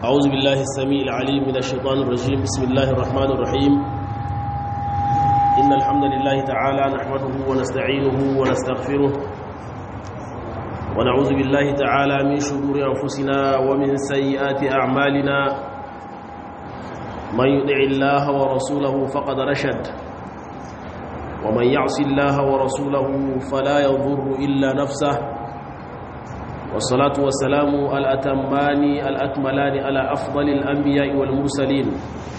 أعوذ بالله السميع العليم من الشيطان الرجيم بسم الله الرحمن الرحيم إن الحمد لله تعالى نحمده ونستعينه ونستغفره ونعوذ بالله تعالى من شرور أنفسنا ومن سيئات أعمالنا من يطع الله ورسوله فقد رشد ومن يعص الله ورسوله فلا يضر إلا نفسه والصلاة والسلام الأتمان الأكملان على أفضل الأنبياء والمرسلين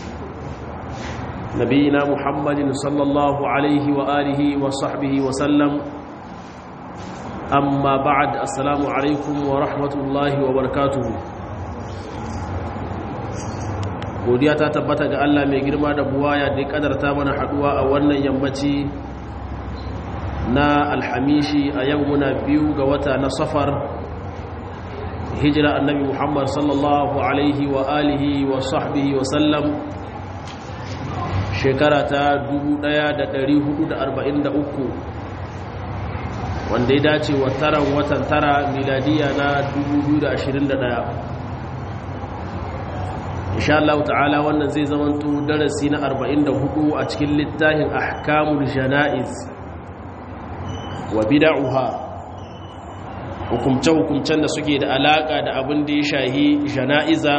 نبينا محمد صلى الله عليه وآله وصحبه وسلم أما بعد السلام عليكم ورحمة الله وبركاته godiya ta tabbata ga Allah mai girma da buwaya da ya kadarta mana haduwa a wannan yammaci na alhamishi a yau muna biyu ga wata na safar hijira annabi muhammad sallallahu alaihi wa alihi wa sahbihi wa sallam shekara ta 1443 wanda ya dace wa taran watan tara miladiya na 2021 insha Allah ta'ala wannan zai zamanto darasi na 44 a cikin littafin ahkamul jana'iz wa bid'uha hukumce-hukumcen da suke da alaka da abin da ya shahi jana'iza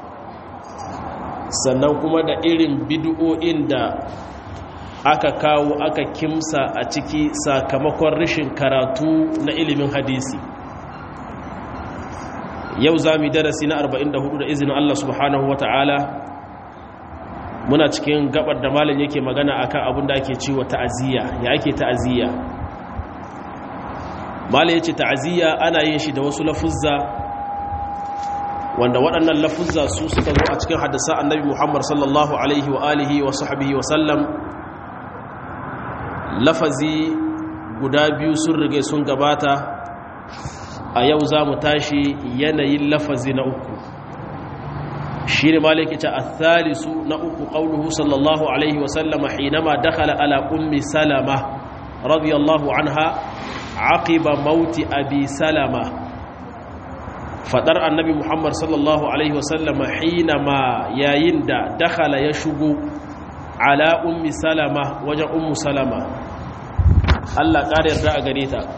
sannan kuma da irin bid'o'in da aka kawo aka kimsa a ciki sakamakon rashin karatu na ilimin hadisi yau za mu darasi na 44 da izinin Allah subhanahu wa ta'ala muna cikin gabar da malam yake magana akan abin da ake ciwo ta'aziyya ya ake ta'aziyya malam yace ta'aziyya ana yin shi da wasu lafuzza wanda waɗannan lafuzza su suka zo a cikin hadisa annabi Muhammad sallallahu alaihi wa alihi wa sahbihi wa sallam lafazi guda biyu sun rige sun gabata a yau za mu tashi yanayin lafazi na uku shi ne malaki ce a thalisu na uku ƙaunuhu sallallahu alaihi wasallama hinama dakhala ala ummi salama radiyallahu anha aqiba mauti abi salama fadar annabi muhammad sallallahu alaihi wasallama hinama yayin da dakhala ya shigo ala ummi salama wajen ummu salama Allah ƙara yarda a gare ta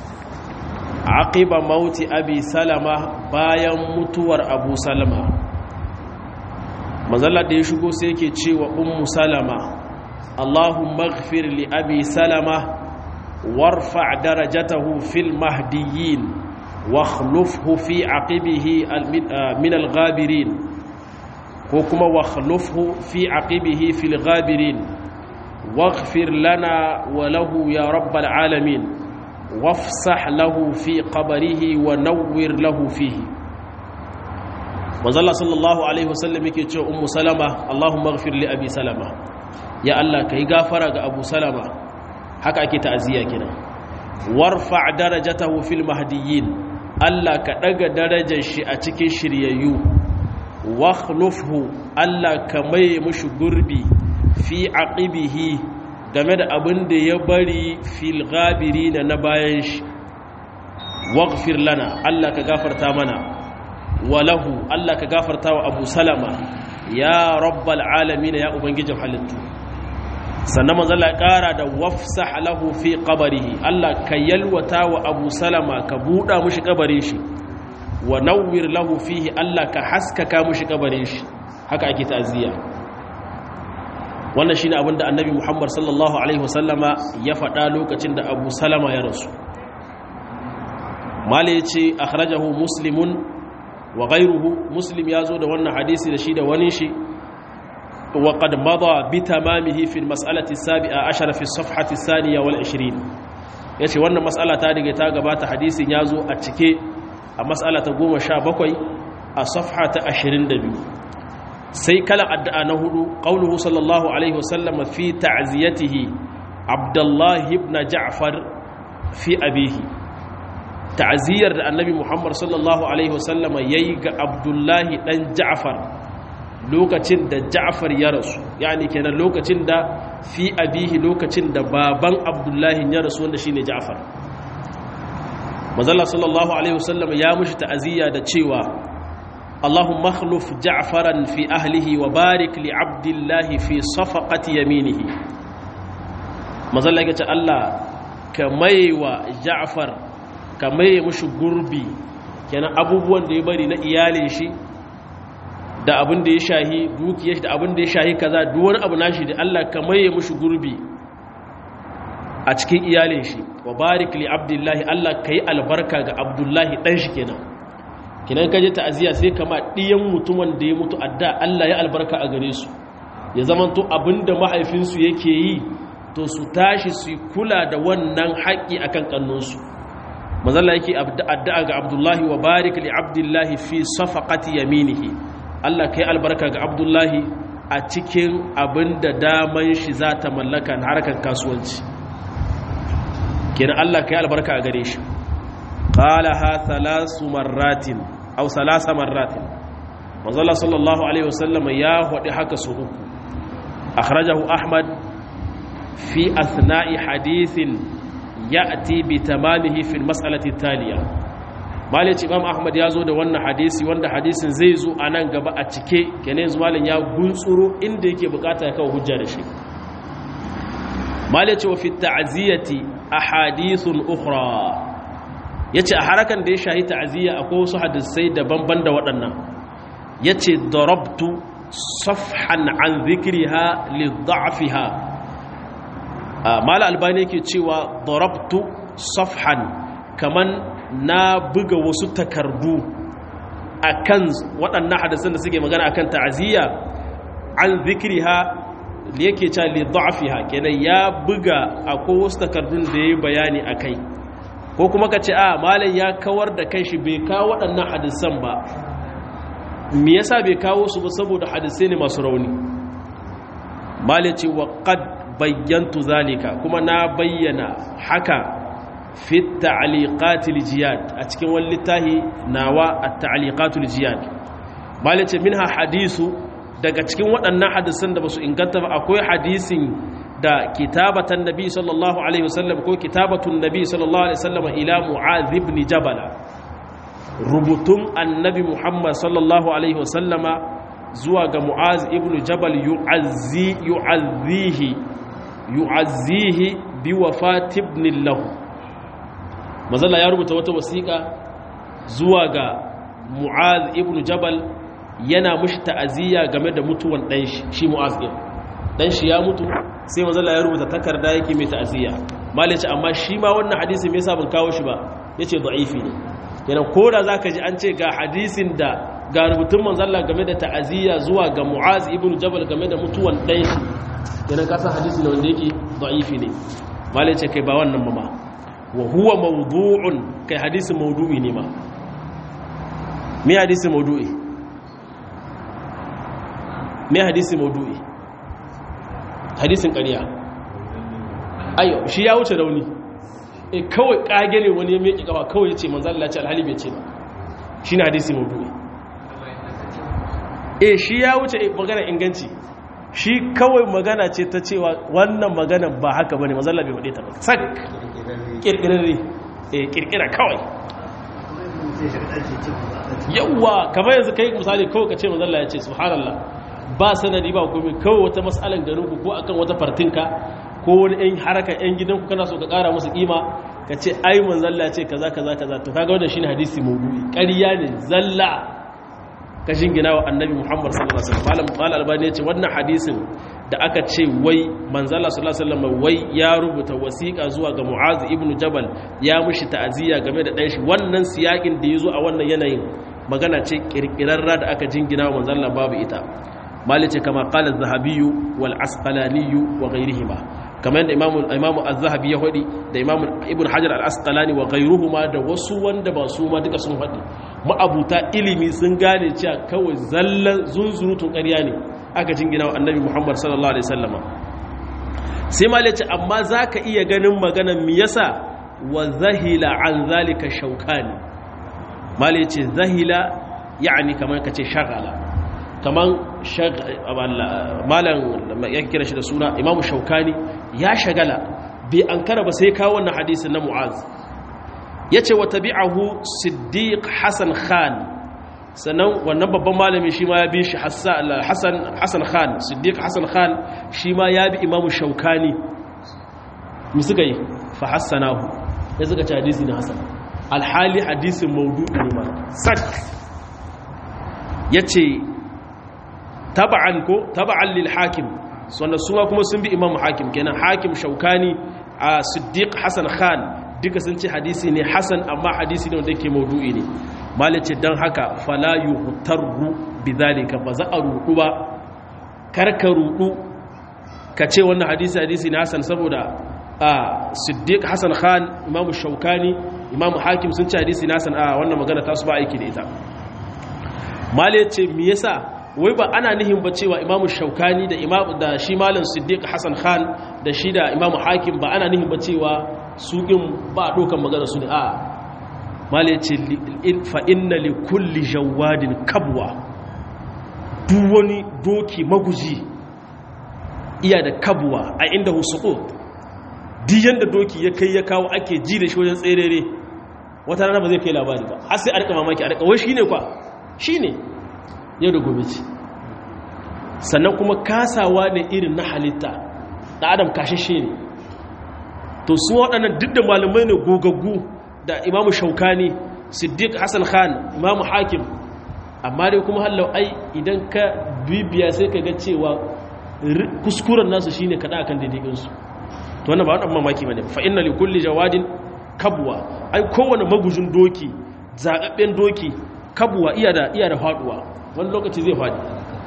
aqiba mauti abi salama bayan mutuwar abu salama mazalla da ya shigo sai yake cewa ummu salama allahumma ighfir li abi salama warfa darajatahu fil mahdiyyin wakhlufhu fi aqibihi min al-ghabirin ko kuma wakhlufhu fi aqibihi fil ghabirin waghfir lana wa lahu ya rabbal alamin wafsah lahu fi qabarihi wa nawwir lahu fihi manzalla sallallahu alaihi wasallam yake cewa ummu salama allahumma ighfir li abi salama ya allah kai gafara ga abu salama haka ake ta'aziyya kenan warfa darajatahu fil mahdiyyin allah ka daga darajar shi a cikin shiryayyu wakhlufhu allah ka mai mushi gurbi fi aqibihi game da abin da ya bari fil gabiri na bayan shi waghfir lana Allah ka gafarta mana walahu Allah ka gafarta wa Abu Salama ya rabbal alamin ya ubangijin halittu sannan manzo Allah kara da wafsah lahu fi qabrihi Allah ka yalwata wa Abu Salama ka buda mushi kabarin shi wa nawwir lahu fihi Allah ka haskaka mushi kabarin shi haka ake ta'ziya wannan shine abin da annabi Muhammad sallallahu alaihi wasallama ya faɗa lokacin da Abu Salama ya rasu mala yace akhrajahu muslimun wa ghayruhu muslim yazo da wannan hadisi da shi da wani shi wa qad mada bi tamamihi fi almas'alati as-sabi'a ashara fi as-safhati ath-thaniya wal 20 yace wannan mas'ala ta dige ta gabata hadisin yazo a cike a mas'ala ta 17 a safha ta 22 sai kalan addu'a na hudu qauluhu sallallahu alaihi wasallam fi ta'ziyatihi abdullahi ibn ja'far fi abihi ta'ziyar da annabi muhammad sallallahu alaihi wasallam yayi ga abdullahi dan ja'far lokacin da ja'far ya rasu yani kenan lokacin da fi abihi lokacin da baban abdullahi ya rasu wanda shine ja'far manzala sallallahu alaihi wasallam ya mushi ta'aziyya da cewa اللهم اخلف جعفرا في أهله وبارك لعبد الله في صفقة يمينه مازال لك الله كمي وجعفر كمي مش قربي كان abubuwan da ya bari na iyalin shi da abin da ya shahi dukiyar shi da abin da ya shahi kaza duk wani abu nashi da Allah ka maye mushi gurbi a cikin iyalin shi wa barik li abdullahi Allah kai albarka ga abdullahi dan shi kenan kinan ka je ta'aziya sai kama diyan mutumin da ya mutu adda Allah ya albarka a gare su ya zamanto abinda mahaifinsu yake yi to su tashi su kula da wannan haƙi akan kannunsu manzalla yake addu'a ga abdullahi wa barik li abdullahi fi safaqati yaminihi Allah kai albarka ga abdullahi a cikin abinda daman shi za ta mallaka na harkar kasuwanci kenan Allah kai albarka a gare shi qalaha thalasu marratin aw salasa marratin manzalla sallallahu alaihi wasallam ya hodi haka su uku akhrajahu ahmad fi athna'i hadithin ya'ti bi tamamihi fi al-mas'alati taliya malaci imam ahmad ya zo da wannan hadisi wanda hadisin zai zo a nan gaba a cike kenan yanzu malin ya guntsuro inda yake bukata ya kawo hujja da shi malaci wa fi ta'ziyati ahadithun ukhra yace a harakan da ya shahi ta'ziya akwai wasu hadisai daban-ban da waɗannan yace darabtu safhan an dhikriha li dha'fiha mala albani yake cewa darabtu safhan kaman na buga wasu takardu akan waɗannan hadisan da suke magana akan ta'aziyya an zikriha da yake cewa li dha'fiha kenan ya buga akwai wasu takardun da yayi bayani akai ko kuma ka ce a malam ya kawar da kanshi bai kawo waɗannan hadisan ba me yasa bai kawo su ba saboda hadisai ne masu rauni malam ce wa qad bayyantu zalika kuma na bayyana haka fi ta'liqatil jiyad a cikin wani littafi nawa at-ta'liqatul jiyad malai ce minha hadisu daga cikin waɗannan hadisan da basu inganta ba akwai hadisin da kitabatan nabi sallallahu alaihi wasallam ko kitabatun nabi sallallahu alaihi wasallam ila mu'adh ibn jabal rubutun annabi muhammad sallallahu alaihi wasallama zuwa ga mu'az ibn jabal yu'azzi yu'azzihi yu'azzihi bi wafati ibn lahu mazalla ya rubuta wata wasiƙa zuwa ga mu'az ibn jabal yana mushi ta'aziyya game da mutuwan dan shi shi mu'az din dan shi ya mutu sai mazalla ya rubuta takarda yake mai ta'aziyya malice amma shi ma wannan hadisi me yasa ban kawo shi ba yace da'ifi ne kenan koda zaka ji an ce ga hadisin da ga rubutun manzalla game da ta'aziyya zuwa ga mu'az ibn jabal game da mutuwan dan shi kenan ka san hadisi ne wanda yake da'ifi ne malice kai ba wannan ba ma wa huwa mawdu'un kai hadisi mawdu'i ne ma me hadisi mawdu'i me hadisi mawdu'i hadisin ƙarya ayo shi ya wuce rauni e kawai kage ne wani ya miƙe kafa kawai ya ce manzan Allah ce alhali bai ce ba shi ne hadisi mawdu'i e shi ya wuce magana inganci shi kawai magana ce ta cewa wannan magana ba haka bane manzan Allah bai faɗe ta ba sak kirkirarre eh kirkira kawai yawwa kamar yanzu kai misali kawai ka ce manzalla ya ce subhanallah ba sanadi ba komai kawai wata mas'alan garin ku ko akan wata fartinka ko wani ɗan haraka ɗan gidanku kana so ka ƙara musu ƙima ka ce ai manzalla ya ce kaza kaza kaza to kaga wannan shine hadisi maudu'i ƙarya ne zalla ka shingina wa annabi muhammad sallallahu alaihi wasallam malam albani ya ce wannan hadisin da aka ce wai manzala sallallahu alaihi wasallam wai ya rubuta wasiƙa zuwa ga mu'az ibnu jabal ya mushi ta'aziyya game da ɗanshi wannan siyakin da yazo a wannan yanayin magana ce kirkirarra da aka jingina wa manzala babu ita malice kama qala az-zahabi wal asqalani wa ghayrihima kamar da imamu imamu az-zahabi ya hadi da imamu ibn hajar al-asqalani wa ghayruhuma da wasu wanda ba su ma duka sun hadi ma'abuta ilimi sun gane cewa kawai zallan zunzurutun ƙarya ne aka jingina wa annabi muhammad sallallahu alaihi sallama sai malice ce amma za ka iya ganin maganan mi yasa wa zahila an zalika shaukani malice ce zahila ya'ani kamar ka ce shagala kamar malam ya kira shi da suna imamu shaukani ya shagala bai an kara ba sai kawo wannan hadisin na mu'az ya ce wa tabi'ahu siddiq hassan khan sannan wannan babban malami shi ma ya bi shi hassan khan siddiq hassan khan shi ma ya bi imamu shaukani mi suka yi fa hassanahu ya suka ci hadisi na hassan alhali hadisin maudu ne ma sak ya ce taba'an ko taba'an lil hakim wanda suma kuma sun bi imamu hakim kenan hakim shaukani a siddiq hassan khan duka sun ce hadisi ne hassan amma hadisi ne wanda yake maudu'i ne malice don haka fala yuhtarru bidhalika ba za a rudu ba karka rudu ka ce wannan hadisi hadisi ne hassan saboda a siddiq hassan khan imamu shaukani imamu hakim sun ce hadisi ne hassan a wannan magana ta su ba aiki da ita malice me yasa wai ba ana nihin ba cewa imamu shaukani da imamu da shi malam siddiq hassan khan da shi da imamu hakim ba ana nihin ba cewa su ɗin ba a ɗaukan magana su ne a mala ce fa'inna li kulli jawadin kabwa duk wani doki maguji iya da kabwa a inda husuko diyan da doki ya kai ya kawo ake ji da shi wajen tserere wata rana ba zai kai labari ba har sai a rika mamaki a rika wai shi ne kwa shi ne yau da gobe ce sannan kuma kasawa ne irin na halitta da adam kashishe ne to su waɗannan duk da malamai ne gogaggu da imamu shaukani siddiq hassan khan imamu hakim amma dai kuma hallau ai idan ka bibiya sai ka ga cewa kuskuren nasu shine kada akan daidaikinsu to wannan ba wannan mamaki bane fa inna li kulli jawadin kabwa ai kowane magujin doki zababben doki kabwa iya da iya da faduwa wani lokaci zai fadi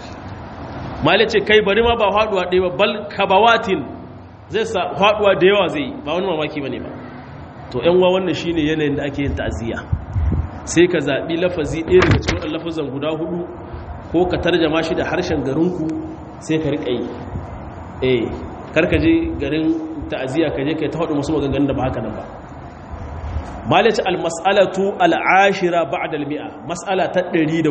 mali ce kai bari ma ba faduwa ɗaya ba bal kabawatin zai sa faduwa da yawa zai ba wani mamaki bane ba to yan wa wannan shine yanayin da ake yin ta'aziyya sai ka zabi lafazi ɗaya daga cikin lafazan guda hudu ko ka tarjama shi da harshen garinku sai ka riƙa yi eh karka je garin ta'aziyya ka je kai ta faɗi musu maganganun da ba haka nan ba malaci al-mas'alatu al-ashira ba'da al-mi'a mas'ala ta 110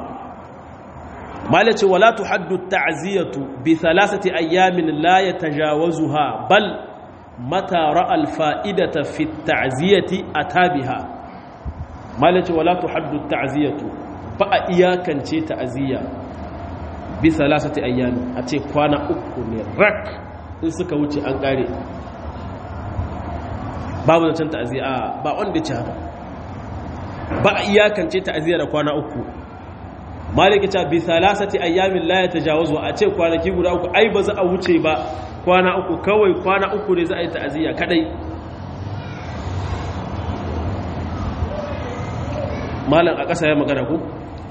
malaci wala tuhaddu at-ta'ziyatu bi thalathati ayamin la yatajawazuha bal mata ra'a al-fa'idata fi at-ta'ziyati atabiha malaci wala tuhaddu at-ta'ziyatu ba a iyakance ta'ziya bi thalathati ayamin a ce kwana uku ne rak in suka wuce an kare babu zancen ta'aziyya ba wanda ce haka ba a iyakance ta'aziyya da kwana uku maliki ta bi salasati ayyamin la yatajawazu a ce kwanaki guda uku ai ba za a wuce ba kwana uku kawai kwana uku ne za a yi ta'aziyya kadai malam a ƙasa ya magana ku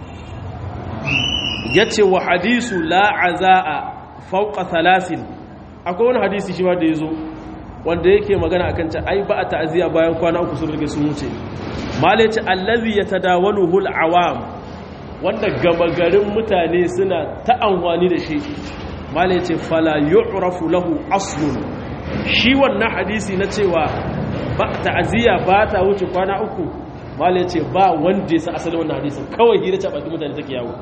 yace wa hadisu la azaa fawqa thalasin akwai wani hadisi shi ma da yazo wanda yake magana akan ta ai ba a ta'aziya bayan kwana uku sun rige sun wuce malaci allazi yatadawaluhu al-awam wanda gama garin mutane suna ta amfani da shi malaci fala yu'rafu lahu aslun shi wannan hadisi na cewa ba ta'aziya ba ta wuce kwana uku malaci ba wanda ya sa asalin wannan hadisin kawai hira ce baki mutane take yawo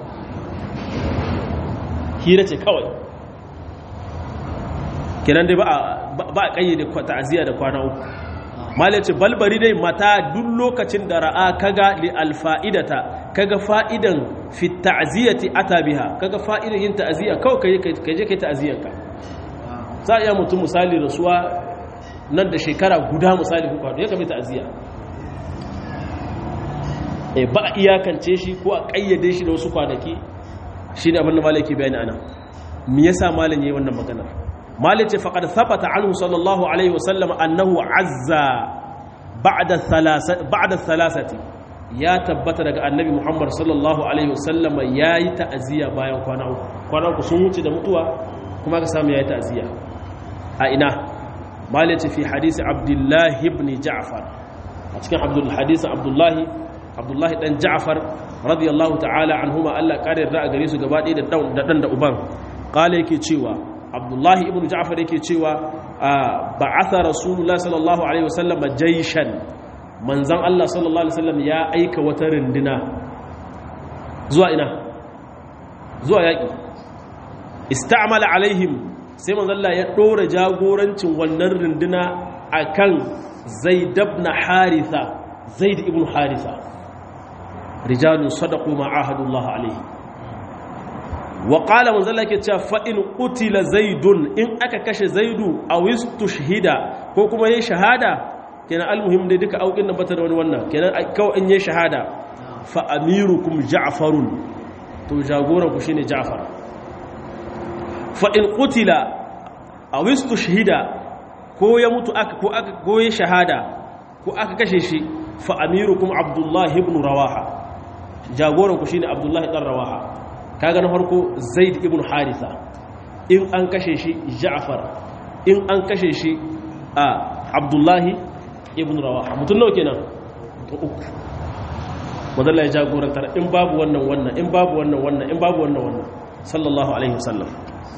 hira ce kawai kenan dai ba a kayyade ta'aziyya da kwana uku malai ce balbari dai mata duk lokacin da ra'a kaga li alfa'idata kaga fa'idan fi ta'ziyati ata biha kaga fa'idan yin ta'aziyya kawai kai kai je kai ta'aziyyar ka za a iya mutum misali rasuwa nan da shekara guda misali ku kwado ya kame ta'aziyya eh ba a iyakance shi ko a kayyade shi da wasu kwanaki shine abin da malaki bayani ana me yasa malam yayi wannan maganar مالك فقد ثبت عنه صلى الله عليه وسلم أنه عزى بعد الثلاثة بعد الثلاثة يا تبت daga annabi Muhammad sallallahu alaihi wasallam yayi ta'ziya bayan kwana uku kwana uku sun wuce da mutuwa kuma ka samu yayi ta'ziya a ina malik fi hadisi Abdullah ibn Ja'far a cikin Abdul hadisi Abdullah Abdullah dan Ja'far radiyallahu ta'ala anhuma Allah kare da gare su gaba ɗaya da dan da uban kale yake cewa abdullahi ibn ja'far yake cewa ba'atha rasulullah sallallahu alaihi wasallam jayshan manzan Allah sallallahu alaihi wasallam ya aika wata rinduna zuwa ina zuwa yaki ista'mala alaihim sai manzan Allah ya dora jagorancin wannan rinduna akan zaid ibn haritha zaid ibn haritha rijalun sadaqu ma ahadullah alaihi wa qala manzo Allah yake cewa fa in qutila zaidun in aka kashe zaidu aw istushhida ko kuma yayi shahada kenan almuhim dai duka aukin nan bata da wani wannan kenan kawai in yayi shahada fa amirukum ja'farun to jagoran ku shine ja'far fa in qutila aw istushhida ko ya mutu aka ko aka goye shahada ko aka kashe shi fa amirukum abdullah ibn rawaha jagoran ku shine abdullah ibn rawaha kaga na farko zaid ibn haritha in an kashe shi ja'far in an kashe shi a abdullah ibn rawaha mutun nawa kenan uku wadalla ya jagorantar in babu wannan wannan in babu wannan wannan in babu wannan wannan sallallahu alaihi wasallam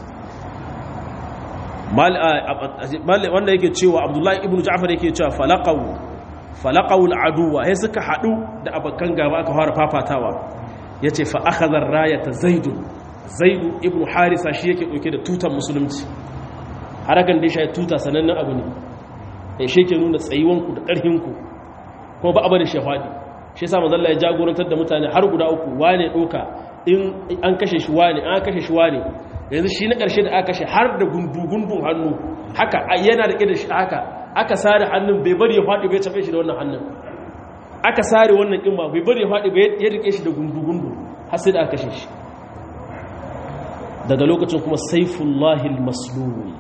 wanda yake cewa abdullahi ibn ja'far yake cewa falaqaw falaqaw al'aduwa sai suka hadu da abakan gaba aka fara fafatawa yace fa akhadha ar-rayata zaid zaid ibn harisa shi yake dauke da tutar musulunci harakan da shi tuta sanannen abu ne eh shi yake nuna tsayuwan ku da karhin ku kuma ba abada shafadi shi yasa manzo Allah ya jagorantar da mutane har guda uku wane doka in an kashe shi wane an kashe shi wane yanzu shi na ƙarshe da aka kashe har da gundu-gundun hannu haka yana da da shi haka aka sare hannun bai bari ya faɗi bai tafe shi da wannan hannun aka sare wannan ƙin bai bari ya faɗi bai ya rike shi da gundu-gundu har sai da aka kashe shi daga lokacin kuma saifullahil maslul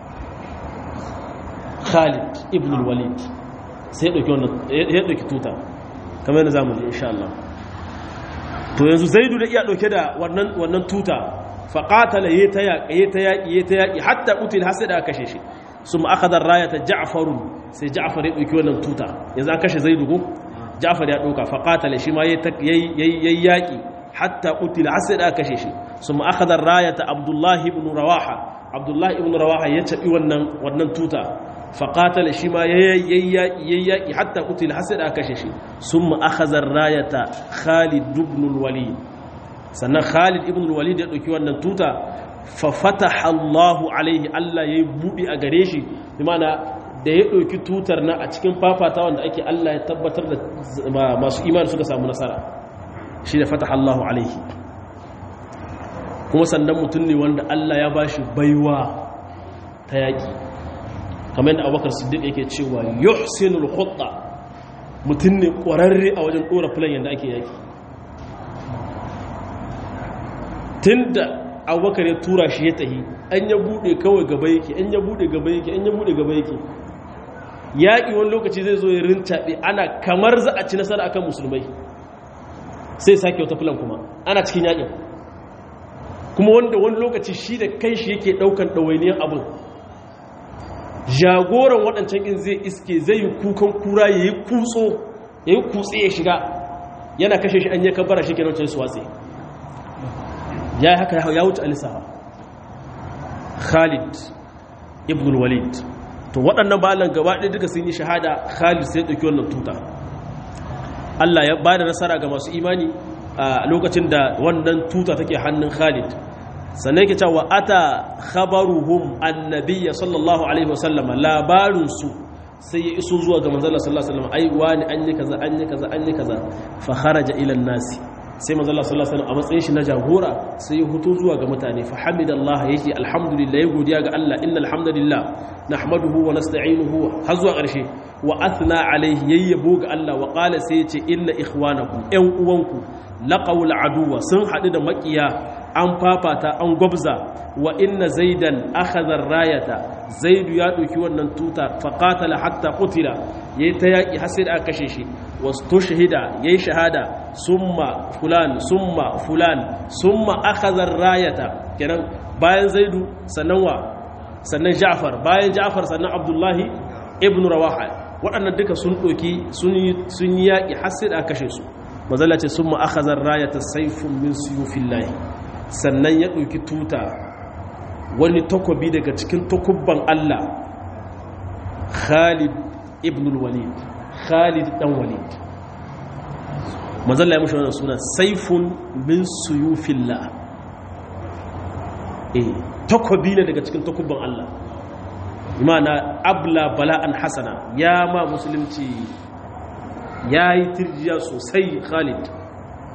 khalid ibn walid sai ya ɗauki wannan ya ɗauki tuta kamar yana zamu ji insha Allah to yanzu zaidu da iya ɗauke da wannan tuta faƙatala ya ta yaƙi ya ta yaƙi ya ta yaƙi hatta ƙutil har sai da aka kashe shi su ma'akadar raya ta ja'afarun sai ja'afar ya ɗauki wannan tuta yanzu an kashe zai dugu ja'afar ya ɗauka faƙatala shi ma ya yi yaƙi hatta ƙutil har sai da aka kashe shi su ma'akadar raya ta abdullahi ibn rawaha abdullahi ibn rawaha ya caɓi wannan tuta faƙatala shi ma ya yi yaƙi hatta ƙutil har sai da aka kashe shi sun ma'akadar raya ta khalid ibn walid sannan khalid ibn walid ya ɗauki wannan tuta fa fataha Allahu alaihi Allah yayi buɗi a gare shi imana da ya ɗauki tutar na a cikin fafata wanda ake Allah ya tabbatar da masu imani suka samu nasara shi da fataha Allahu alaihi kuma sannan mutum ne wanda Allah ya bashi baiwa ta yaƙi kamar yadda Abubakar Siddiq yake cewa yuhsinul khutta mutum ne ƙwararre a wajen ɗora filan yadda ake yaƙi tun da abubakar ya tura shi ya tahi an ya bude kawai gaba yake an ya bude gaba yake an ya bude gaba yake yaƙi wani lokaci zai zo ya rincaɓe ana kamar za a ci nasara akan musulmai sai sake wata filan kuma ana cikin yaƙin kuma wanda wani lokaci shi da kai shi yake ɗaukan ɗawainiyar abin jagoran waɗancan in zai iske zai yi kukan kura ya yi kutso ya yi kutse ya shiga yana kashe shi an yi kabara shi ke nan su watsi ya yi haka ya wuce alisawa khalid ibn walid to waɗannan balan gaba ɗaya duka sun yi shahada khalid sai ɗauki wannan tuta allah ya ba da nasara ga masu imani a lokacin da wannan tuta take hannun khalid sannan yake cewa ata khabaruhum annabiyya sallallahu alaihi wasallam labarinsu sai ya iso zuwa ga manzala sallallahu alaihi wasallam ai wani an yi kaza an yi kaza an yi kaza fa kharaja ila nasi sai manzala sallallahu alaihi wasallam a matsayin shi na jagora sai ya huto zuwa ga mutane fa hamidallahi yake alhamdulillah ya godiya ga Allah innal hamdalillah nahmaduhu wa nasta'inuhu har zuwa ƙarshe wa athna alaihi yayyabo ga Allah wa qala sai ya ce inna ikhwanakum ƴan uwanku laqawul aduwa sun haɗu da makiya an fafata an gwabza wa inna zaidan akhadha rayata zaidu ya ɗauki wannan tuta faqatala hatta qutila yayi ta yaki har sai da aka kashe shi wastushhida yayi shahada summa fulan summa fulan summa akhadha rayata kenan bayan zaidu sannan wa sannan ja'far bayan ja'far sannan abdullahi ibn rawaha waɗannan duka sun ɗauki sun yi yaƙi har sai da aka kashe su mazala ce summa akhadha rayata sayfun min suyufillahi sannan ya ɗauki tuta wani takobi daga cikin takubban Allah Khalid ibn walid Khalid dan Walid manzalla ya mushi wannan suna saifun min suyufillah eh takobi ne daga cikin takubban Allah imana abla bala'an hasana ya ma musulunci ya yi tirjiya sosai Khalid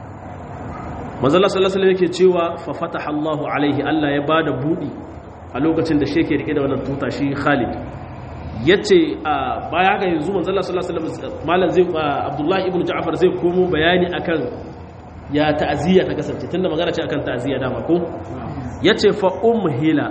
manzala sallallahu alaihi yake cewa fa fataha Allahu alaihi Allah ya bada budi a lokacin da sheke rike da wannan tuta shi Khalid yace baya haka yanzu manzala sallallahu alaihi wasallam malam zai Abdullah ibn Ja'far zai komo bayani akan ya ta'aziyya ta kasance tunda magana ce akan ta'aziyya dama ko yace fa umhila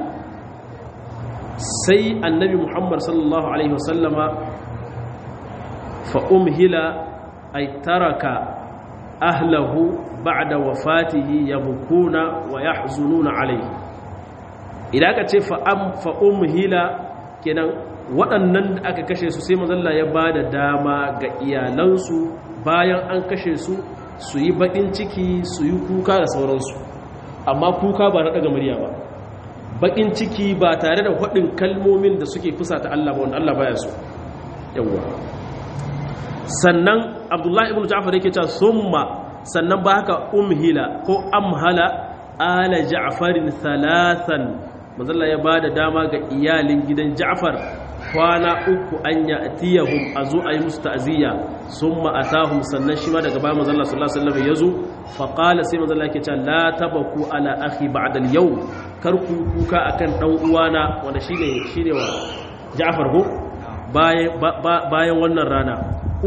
sai annabi Muhammad sallallahu alaihi wasallama fa umhila ay taraka ahlahu ba'da wafatihi yabkuna wa yahzununa alayhi idan aka ce fa am fa umhila kenan waɗannan da aka kashe su sai manzon ya bada dama ga iyalansu bayan an kashe su su yi bakin ciki su yi kuka da sauransu amma kuka ba na daga murya ba bakin ciki ba tare da haɗin kalmomin da suke fusata Allah ba wanda Allah baya so yawwa sannan abdullahi ibn ja'far yake cewa summa sannan ba haka umhila ko amhala ala ja'farin thalathan manzalla ya bada dama ga iyalin gidan ja'far kwana uku an ya'tiyahum azu ayi musu ta'ziya summa atahum sannan shi ma daga bayan manzalla sallallahu alaihi wasallam yazo fa qala sai manzalla yake cewa la tabaku ala akhi ba'da al-yawm kar ku kuka akan dan uwana wanda shine shine wa ja'far ko bayan wannan rana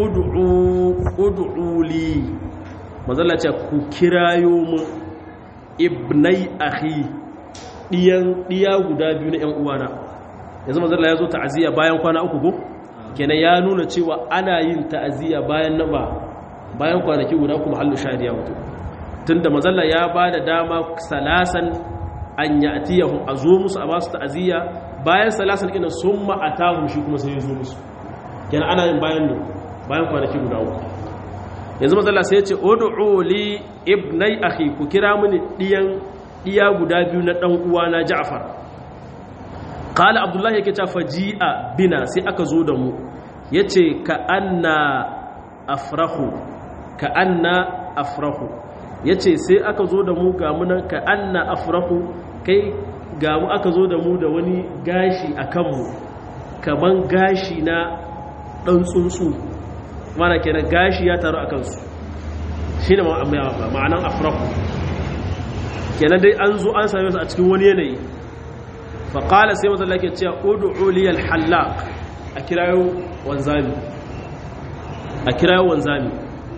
ud'u li mazalla ce ku kirayo mun ibnai akhi diyan diya guda biyu na ƴan uwana yanzu mazalla ya zo ta'aziyya bayan kwana uku go kenan ya nuna cewa ana yin ta'aziyya bayan nan ba bayan kwanaki guda kuma hallu shariya mutu tunda mazalla ya bada dama salasan an ya'tiyahum azo musu a basu ta'aziyya bayan salasan ina summa atahum shi kuma sai ya zo musu kenan ana yin bayan ne bayan kwanaki guda uku yanzu matsala sai ya ce odu'u li ibnai akhi ku kira mini diyan diya guda biyu na dan uwa na Ja'far qala abdullahi yake ta faji'a bina sai aka zo da mu yace ka anna afrahu ka anna afrahu yace sai aka zo da mu ga munan ka anna afrahu kai ga mu aka zo da mu da wani gashi akan mu kaman gashi na dan tsuntsu mana kenan gashi ya taru a kansu shi ne ma'anan afraku kenan dai an zo an same su a cikin wani yanayi faƙala sai mazalla ke cewa udu uliyar hallak a kirayo wanzami a kirayo wanzami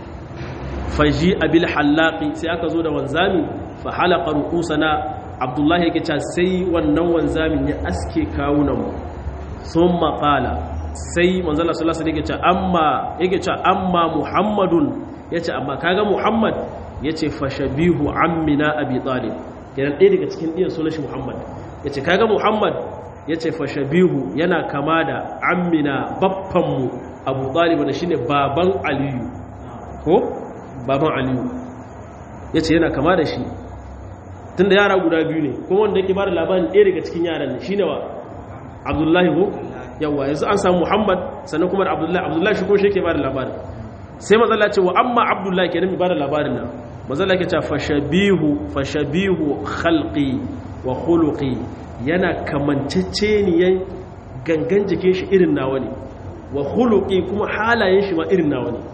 faji abil hallaki sai aka zo da wanzami fa halaka rukusana abdullahi yake cewa sai wannan wanzamin ya aske kawunanmu sun maƙala sai manzala sallallahu alaihi wasallam amma yake cewa amma muhammadun yace amma kaga muhammad yace fashabihu ammina abi talib kenan ɗaya daga cikin ɗiyan sunan shi muhammad yace kaga muhammad yace fashabihu yana kama da ammina baffan mu abu talib da shine baban aliyu ko baban aliyu yace yana kama da shi tunda yara guda biyu ne kuma wanda yake bada labarin ɗaya daga cikin yaran ne shine wa abdullahi ko yawa yanzu an samu muhammad sannan kuma da abdullahi abdullahi shi ko shi ke ba da labarin sai mazala ce wa amma abdullahi kenan ba da labarin nan mazala ke ce fashabihu fashabihu khalqi wa khuluqi yana kamanceceniyan gangan jikin shi irin nawa ne wa khuluqi kuma halayen shi ma irin nawa ne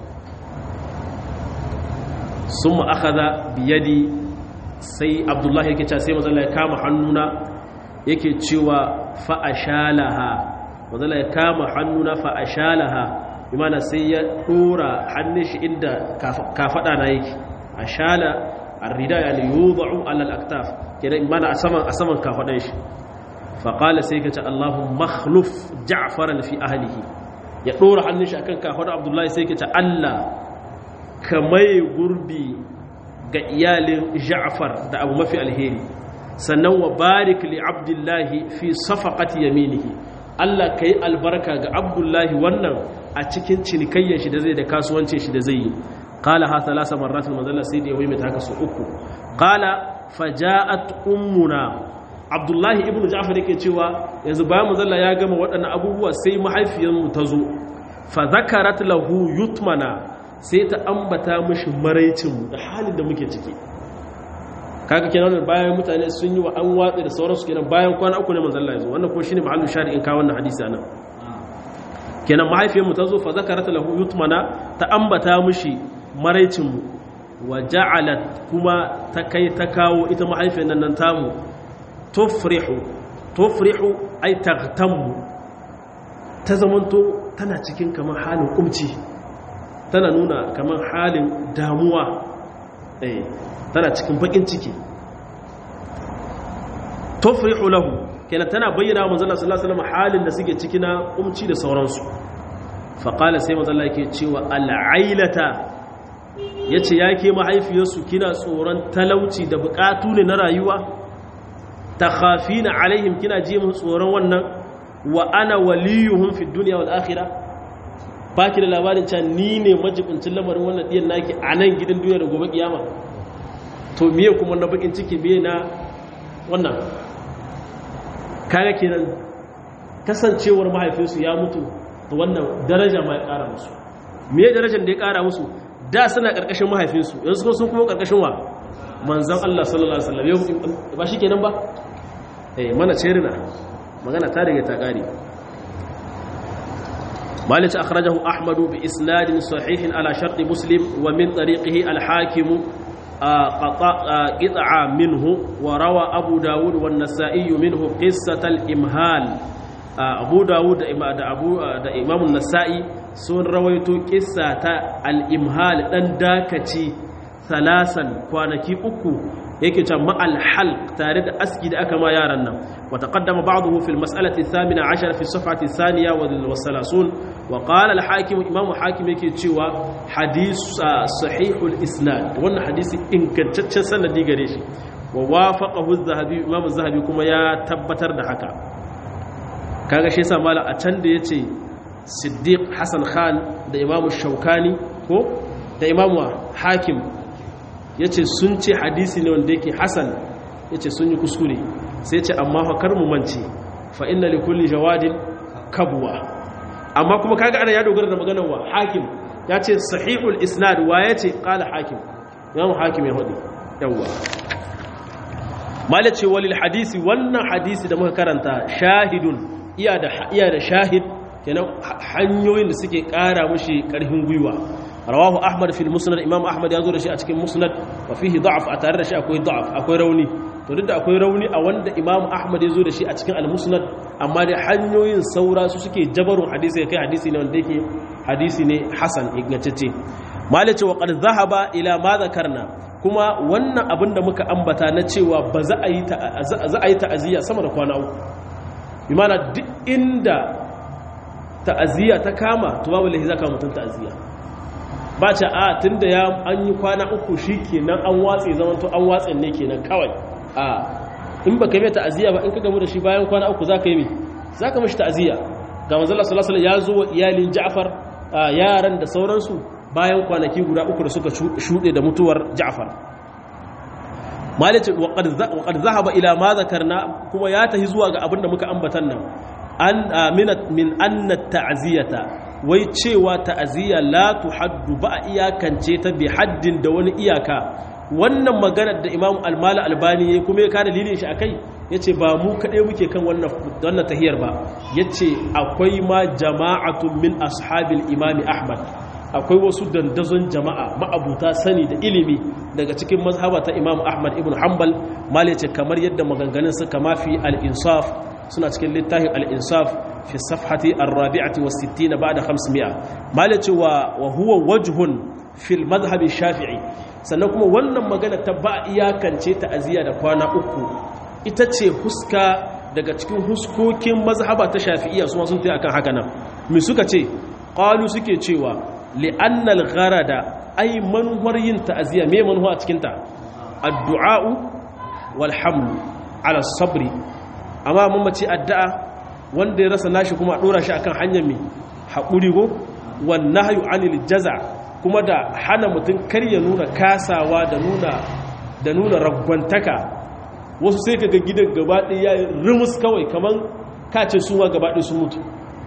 summa akhadha bi yadi sai abdullahi yake cewa sai mazala ya kama hannuna yake cewa fa'ashalaha wadda ya kama hannuna fa'ashalaha imana sai ya ɗora hannun shi inda kafaɗa na yake ashala arrida ya ne yi ba'u alal aktaf kenan imana a saman a saman kafaɗan shi faƙala sai ka ce allahun makhluf ja'faran fi ahalihi ya ɗora hannun shi akan kafaɗa abdullahi sai ka ce allah ka mai gurbi ga iyalin ja'far da abu mafi alheri sannan wa barik li abdullahi fi safaqati yaminihi Allah kai albarka ga abdullahi wannan a cikin cinikayyar shi da zai da kasuwancin shi da zai yi qala ha thalasa marratin mazalla sai da yayi mai taka su uku qala faja'at ummuna abdullahi ibnu ja'far yake cewa yanzu bayan mazalla ya gama waɗannan abubuwa sai mahaifiyar mu ta zo fa zakarat lahu yutmana sai ta ambata mishi maraicin mu da halin da muke ciki kaga kenan bayan mutane sun yi wa an watsa da sauransu kenan bayan kwana uku ne manzon Allah ya zo wannan ko shine mahallu shari in ka wannan hadisi anan kenan mahaifiyar mu ta zo fa zakarat lahu yutmana ta ambata mishi maraicin mu wa ja'alat kuma ta kai ta kawo ita mahaifiyar nan nan tamu tufrihu tufrihu ay taghtammu ta zamanto tana cikin kamar halin kumci tana nuna kamar halin damuwa eh tana cikin bakin ciki tufrihu lahu kenan tana bayyana wa manzon sallallahu alaihi wasallam halin da suke ciki na kumci da sauransu fa qala sai manzon Allah yake cewa al'ailata yace yake mahaifiyarsu kina tsoron talauci da bukatu ne na rayuwa takhafina alaihim kina ji mun tsoron wannan wa ana waliyuhum fi dunya wal akhirah baki da labarin cewa ni ne majibincin lamarin wannan diyan naki a nan gidan duniya da gobe kiyama to miye kuma na bakin ciki miye na wannan kaga kenan kasancewar mahaifinsu ya mutu da wannan daraja ma ya kara musu miye darajar da ya kara musu da suna karkashin mahaifinsu yanzu sun kuma karkashin wa manzon Allah sallallahu alaihi wasallam ba shi kenan ba eh mana cerina magana ta riga ta kare مالك أخرجه أحمد بإسناد صحيح على شرط مسلم ومن طريقه الحاكم قطع منه وروى أبو داود والنسائي منه قصة الإمهال أبو داود دا أبو دا إمام النسائي سن رويت قصة الإمهال دن داكتي ثلاثا كوانكي أكو yake can ma'al halq tare da aski da aka ma yaran nan wa taqaddama ba'dahu fil mas'alati thamina 'ashara fi safhati thaniya wa wasalasun wa qala al hakim imam hakim yake cewa hadith sahihul isnad wannan hadisi ingantaccen sanadi gare shi wa wafaqahu az-zahabi imam az-zahabi kuma ya tabbatar da haka kaga shi yasa mala a can da yace siddiq hasan khan da imam shaukani ko da imam hakim ya ce sun ce hadisi ne wanda yake hasan ya ce sun yi kuskure sai ce amma fakar mu mance fa inna li kulli jawadin kabwa amma kuma kaga ana ya dogara da maganar wa hakim ya ce sahihul isnad wa ya ce qala hakim yawan hakim ya hudu yawa mala ce walil hadisi wannan hadisi da muka karanta shahidun iya da iya da shahid kenan hanyoyin da suke kara mushi karfin gwiwa rawahu ahmad fil musnad imam ahmad ya zo da shi a cikin musnad wa fihi da'af a tare da shi akwai da'af akwai rauni to duk da akwai rauni a wanda imam ahmad ya zo da shi a cikin al-musnad amma dai hanyoyin saura su suke jabarun hadisi kai hadisi ne wanda yake hadisi ne hasan ingantacce malace wa qad zahaba ila ma zakarna kuma wannan abin da muka ambata na cewa ba za a yi za a yi ta'aziyya sama da kwana uku bi mana duk inda ta'aziyya ta kama to babu lahi zaka mutun ta'aziyya ba ce a tun da ya an yi kwana uku shi kenan an watse zamanto an watse ne kenan kawai a in ba ka yi ta'aziyya ba in ka gamu da shi bayan kwana uku za ka yi mai za ka mashi ta'aziyya ga manzala salasala ya zo wa iyalin ja'far yaran da sauransu bayan kwanaki guda uku da suka shuɗe da mutuwar ja'far malice waƙar zahaba ila ma zakarna kuma ya tahi zuwa ga abin da muka ambatan nan an min anna ta'aziyata wai cewa ta'aziyya la tuhaddu ba a iyakance ta bi haddin da wani iyaka wannan maganar da Imam Al-Mala Albani yayi kuma ya ka dalilin shi akai yace ba mu kadai muke kan wannan wannan tahiyar ba yace akwai ma jama'atun min ashabil Imam Ahmad akwai wasu dandazon jama'a ma'abuta sani da ilimi daga cikin mazhaba ta Imam Ahmad ibn Hanbal mal yace kamar yadda maganganun suka mafi al-insaf suna cikin littafin al-insaf fi safhati ar-rabi'ati was 60 ba'da 500 malaci wa wa huwa wajhun fil madhhab shafi'i sannan kuma wannan magana ta ba iyakance ta aziya da kwana uku ita ce huska daga cikin huskokin mazhaba ta shafi'iyya su sun tayi akan haka nan me suka ce qalu suke cewa li'anna al-gharada ay manhar yin ta'aziya me manhuwa cikin ta addu'a wal hamlu ala sabri amma mun mace addu'a wanda ya rasa nashi kuma a dora shi akan hanyar mai haƙuri go wannan hayu anil jaza kuma da hana mutum kar ya nuna kasawa da nuna da nuna ragwantaka wasu sai kaga gidan gabaɗe ya yi rumus kawai kamar kace suwa gabaɗe sun mutu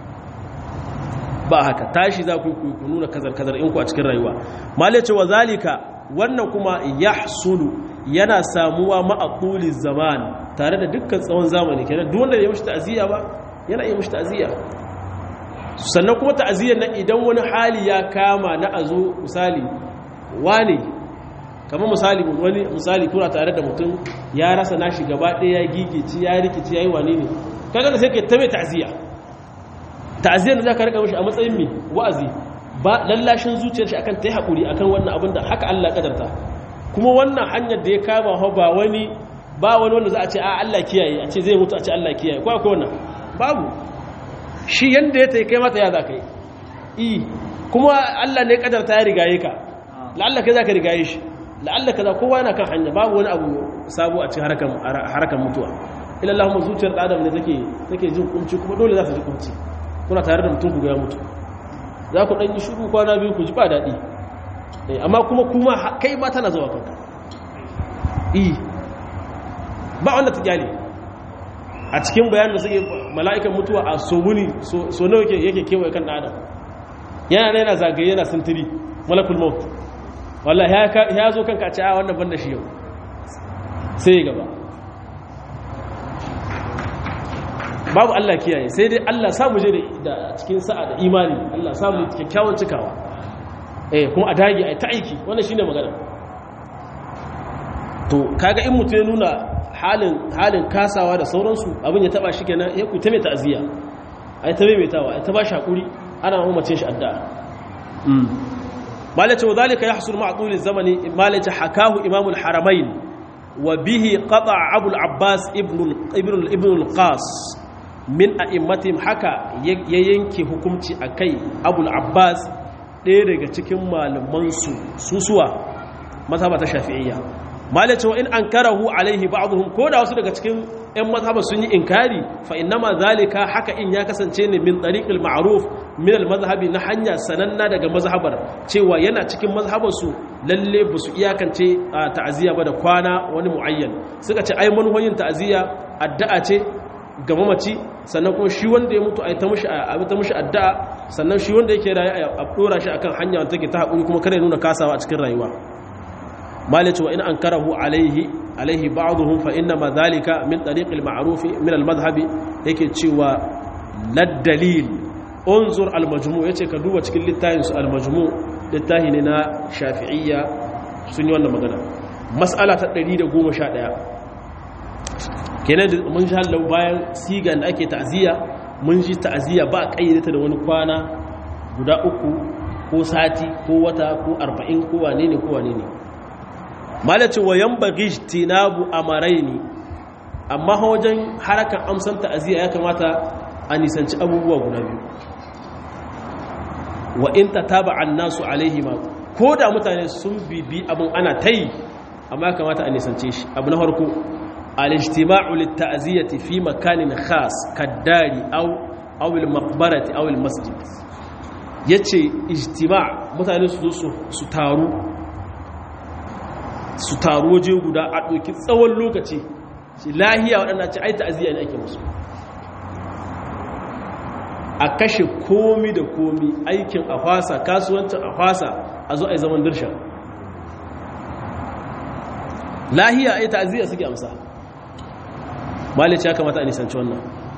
ba haka tashi za ku yi ku nuna kazar-kazar in ku a cikin rayuwa malice wa zalika wannan kuma ya yana samuwa ma'aquli zaman tare da dukkan tsawon zamani kenan duk wanda ya mishi ta'aziyya ba yana iya mishi ta'aziyya sannan kuma ta'aziyyar nan idan wani hali ya kama na azo misali wane kamar misali wani misali kuna tare da mutum ya rasa nashi gaba ɗaya ya gigici ya rikici ya yi wane ne kaga da sai ka ta mai ta'aziyya ta'aziyyar da za ka rika mashi a matsayin mai wa'azi ba lallashin zuciyar shi akan ta yi haƙuri akan wannan abin da haka Allah kadarta kuma wannan hanyar da ya kama hau ba wani ba wani wanda za a ce a Allah kiyaye a ce zai mutu a ce Allah kiyaye ko akwai wannan babu shi yanda ya tai kai mata ya za ka yi i kuma Allah ne kadarta ya rigaye ka la'alla kai za ka rigaye shi la'alla kaza kowa yana kan hanya babu wani abu sabo a cikin harakan harakan mutuwa ila Allahumma zuciyar adam ne take take jin kunci kuma dole za ta ji kunci kuna tare da mutum ku ya mutu za ku dan yi shiru kwana biyu ku ji ba daɗi amma kuma kuma kai ma tana zuwa kanka i ba wanda ta gyale a cikin bayanin da suke mala'ikan mutuwa a somuni so nawa yake kewaye kan ɗan adam yana na yana zagaye yana sintiri malakul maut wallah ya zo kanka a ce a wannan banda shi yau sai gaba babu Allah kiyaye sai dai Allah samu je da cikin sa'a da imani Allah samu kyakkyawan cikawa eh kuma a dage ai ta aiki wannan shine magana to kaga in mutum ya nuna halin halin kasawa da sauransu abin ya taba shi kenan ya ku ta mai ta'aziya ai ta maimaitawa ai ta ba shi hakuri ana mamacin shi addu'a mm malace wa zalika yahsul ma'a tuli zamani malace hakahu imamul haramain wa bihi qata abu al-abbas ibn ibn ibn al-qas min a'immatihim haka ya yanke hukunci akai abu al-abbas ɗaya daga cikin malamansu susuwa mazhaba ta shafi'iyya malace wa in ankarahu alaihi ba'dhum ko da wasu daga cikin ƴan mazhaba sun yi inkari fa innama zalika haka in ya kasance ne min tariqil ma'ruf min al-mazhabi na hanya sananna daga mazhabar cewa yana cikin mazhabar su lalle ba su iyakance ta'aziyya ba da kwana wani muayyan suka ce ai manhoyin ta'aziyya addu'a ce ga mamaci sannan kuma shi wanda ya mutu a ta mushi a ta mushi addu'a sannan shi wanda yake rayu a dora shi akan hanya wanda take ta hakuri kuma kada ya nuna kasawa a cikin rayuwa malice wa in ankarahu alaihi alaihi ba'dhum fa inna ma dhalika min tariq al-ma'ruf min al-madhhab yake cewa lad dalil unzur al-majmu' yace ka duba cikin littafin su al-majmu' littafi ne na shafi'iyya sun yi wannan magana mas'ala ta 111 kenan mun ji hallau bayan sigan da ake ta'aziyya mun ji ta'aziyya ba kayyade da wani kwana guda uku ko sati ko wata ko arba'in ko wane ne ko wane ne malaci wa yambaghi tinabu amaraini amma wajen harakan amsan ta'aziyya ya kamata a nisanci abubuwa guda biyu wa in tataba annasu alaihi ma ko da mutane sun bibi abin ana tayi amma ya kamata a nisance shi abu na farko الاجتماع للتعزية في مكان خاص كالدار أو أو المقبرة أو المسجد yace ijtima' mutane su zo su taru su taru waje guda a ɗauki tsawon lokaci shi lahiya waɗanda ce ai ta'aziyya ne ake musu a kashe komi da komi aikin a fasa kasuwancin a fasa a zo a yi zaman dirsha lahiya ai ta'aziyya suke amsa malice ya kamata a nisanci wannan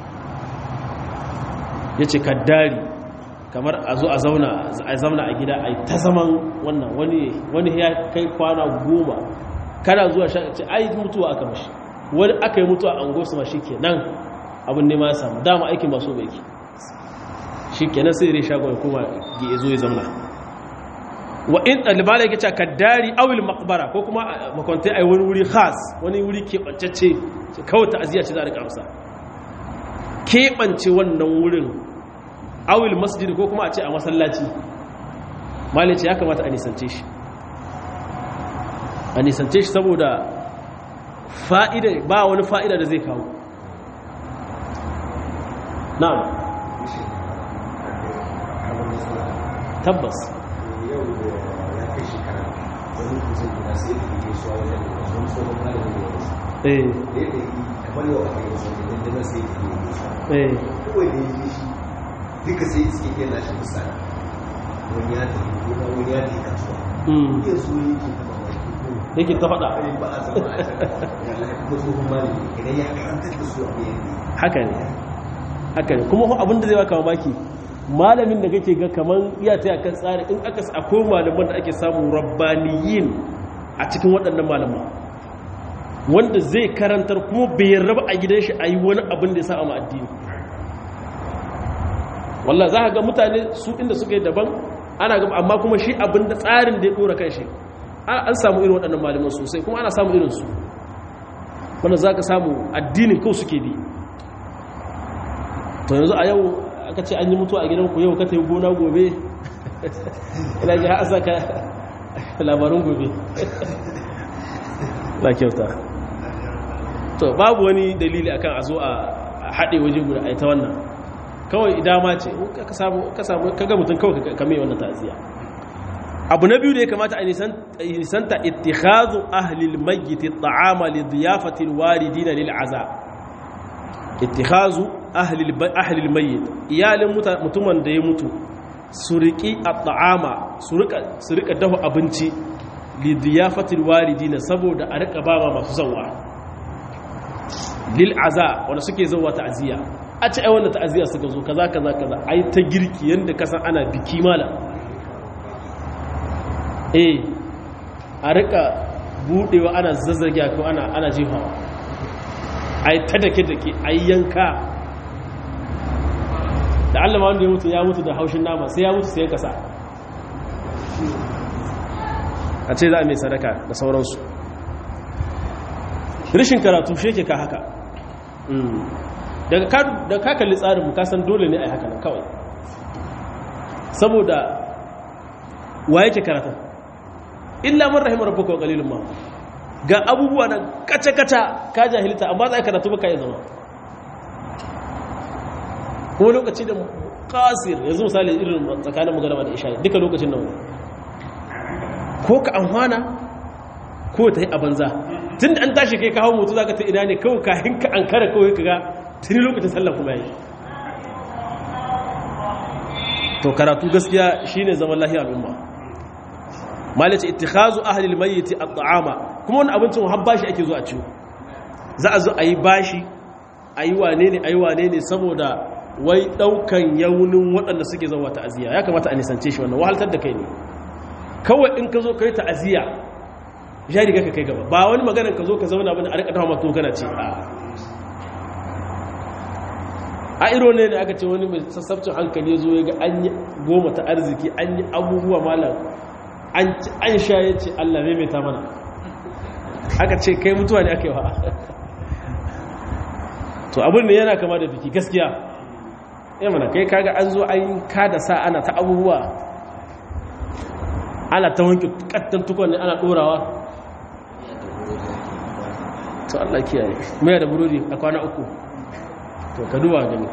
ya ce kaddari kamar a zo a zauna a gida a yi ta zaman wannan wani ya kai kwana goma kada zuwa ce ai mutuwa aka mashi wani aka yi mutuwa an gosu ma shi ke nan abin nema ya samu dama aikin ba so bai ki shi ke nan sai rai shagon ya kuma ya zo ya zauna wa in ɗalibala yake ce kaddari awil makbara ko kuma makwantai a wani wuri khas wani wuri keɓancacce kawai ta'aziyya ce za a rika amsa keɓance wannan wurin awil masjid ko kuma a ce a masallaci malice ya kamata a nisance shi a nisance shi saboda fa'ida ba wani fa'ida da zai kawo na'am tabbas eh duka sai suke iya lashe misali wani ya tafi gona wani ya tafi kasuwa iya so yake ta mamaki yake ta faɗa ba a zama a can kuma tsohon malami idan ya karantar da su a bayan haka ne haka ne kuma abin da zai baka mamaki malamin da kake ga kaman iya ta yakan tsari in aka akwai malaman da ake samu rabbaniyin a cikin waɗannan malaman wanda zai karantar kuma bai raba a gidan shi a yi wani abin da ya sa a addini wallah za ka ga mutane su inda suka yi daban ana gaba amma kuma shi abin da tsarin da ya ɗora kan shi an samu irin waɗannan malaman sosai kuma ana samu irinsu wanda za ka samu addinin kawai suke bi to yanzu a yau aka ce an yi mutu a gidanku yau ka ta yi gona gobe ina ji ha'asa ka labarin gobe na kyauta to babu wani dalili akan a zo a haɗe waje guda a ta wannan kawai idama ce ka samu kaga mutum kawai kame wannan ta'aziyya abu na biyu da ya kamata a nisanta ittikhadhu ahli al-mayyit at-ta'ama li diyafati al-waridina lil aza ittikhadhu ahli ahli al-mayyit iyalin mutumin da ya mutu su riki at-ta'ama su rika su rika dafa abinci li diyafati al-waridina saboda a rika ba masu zawa lil aza wanda suke zawa ta'ziya a ce ai wannan ta'ziya suka zo kaza kaza kaza ai ta girki yanda kasan ana biki malam eh a rika budewa ana zazzage ko ana ana jefawa ai ta dake dake ai yanka da Allah ma wanda ya mutu ya mutu da haushin nama sai ya mutu sai kasa a ce za a mai sadaka da sauransu rishin karatu shi yake ka haka daga ka kalli tsarin ka san dole ne a yi haka nan kawai saboda wa yake karatu illa man rahimar rabbuka wa qalilun ma ga abubuwa nan kaca-kaca ka jahilta amma za ka karatu baka yi zama kuma lokaci da kasir yanzu misali irin tsakanin magaraba da isha duka lokacin nan ko ka amfana ko ta yi a banza tun da an tashi kai kawo mutu za ka ta ina ne kawai kahin ka an kara kawai ka ga tuni lokacin sallah kuma yi to karatu gaskiya shine zaman lahiya al'umma malaci ittikhazu ahli almayyit at'ama kuma wannan abincin har bashi ake zuwa ciwo za a zo a yi bashi a yi wane ne a yi wane ne saboda wai daukan yaunin waɗanda suke zama ta'aziyya ya kamata a nisance shi wannan wahaltar da kai ne kawai in ka zo kai ta'aziyya ya riga ka kai gaba ba wani maganar ka zo ka zauna bane a rika dafa maka kana ce a iro ne da aka ce wani mai sassabcin hankali ya zo ya ga an yi goma ta arziki an yi abubuwa malam an sha ya ce Allah maimaita mana aka ce kai mutuwa ne aka yi wa to abin da yana kama da biki gaskiya ya mana kai kaga an zo an kada sa ana ta abubuwa ana ta wanke kattan tukon ne ana dorawa to Allah kiyaye mai da burodi a kwana uku to ka duba gani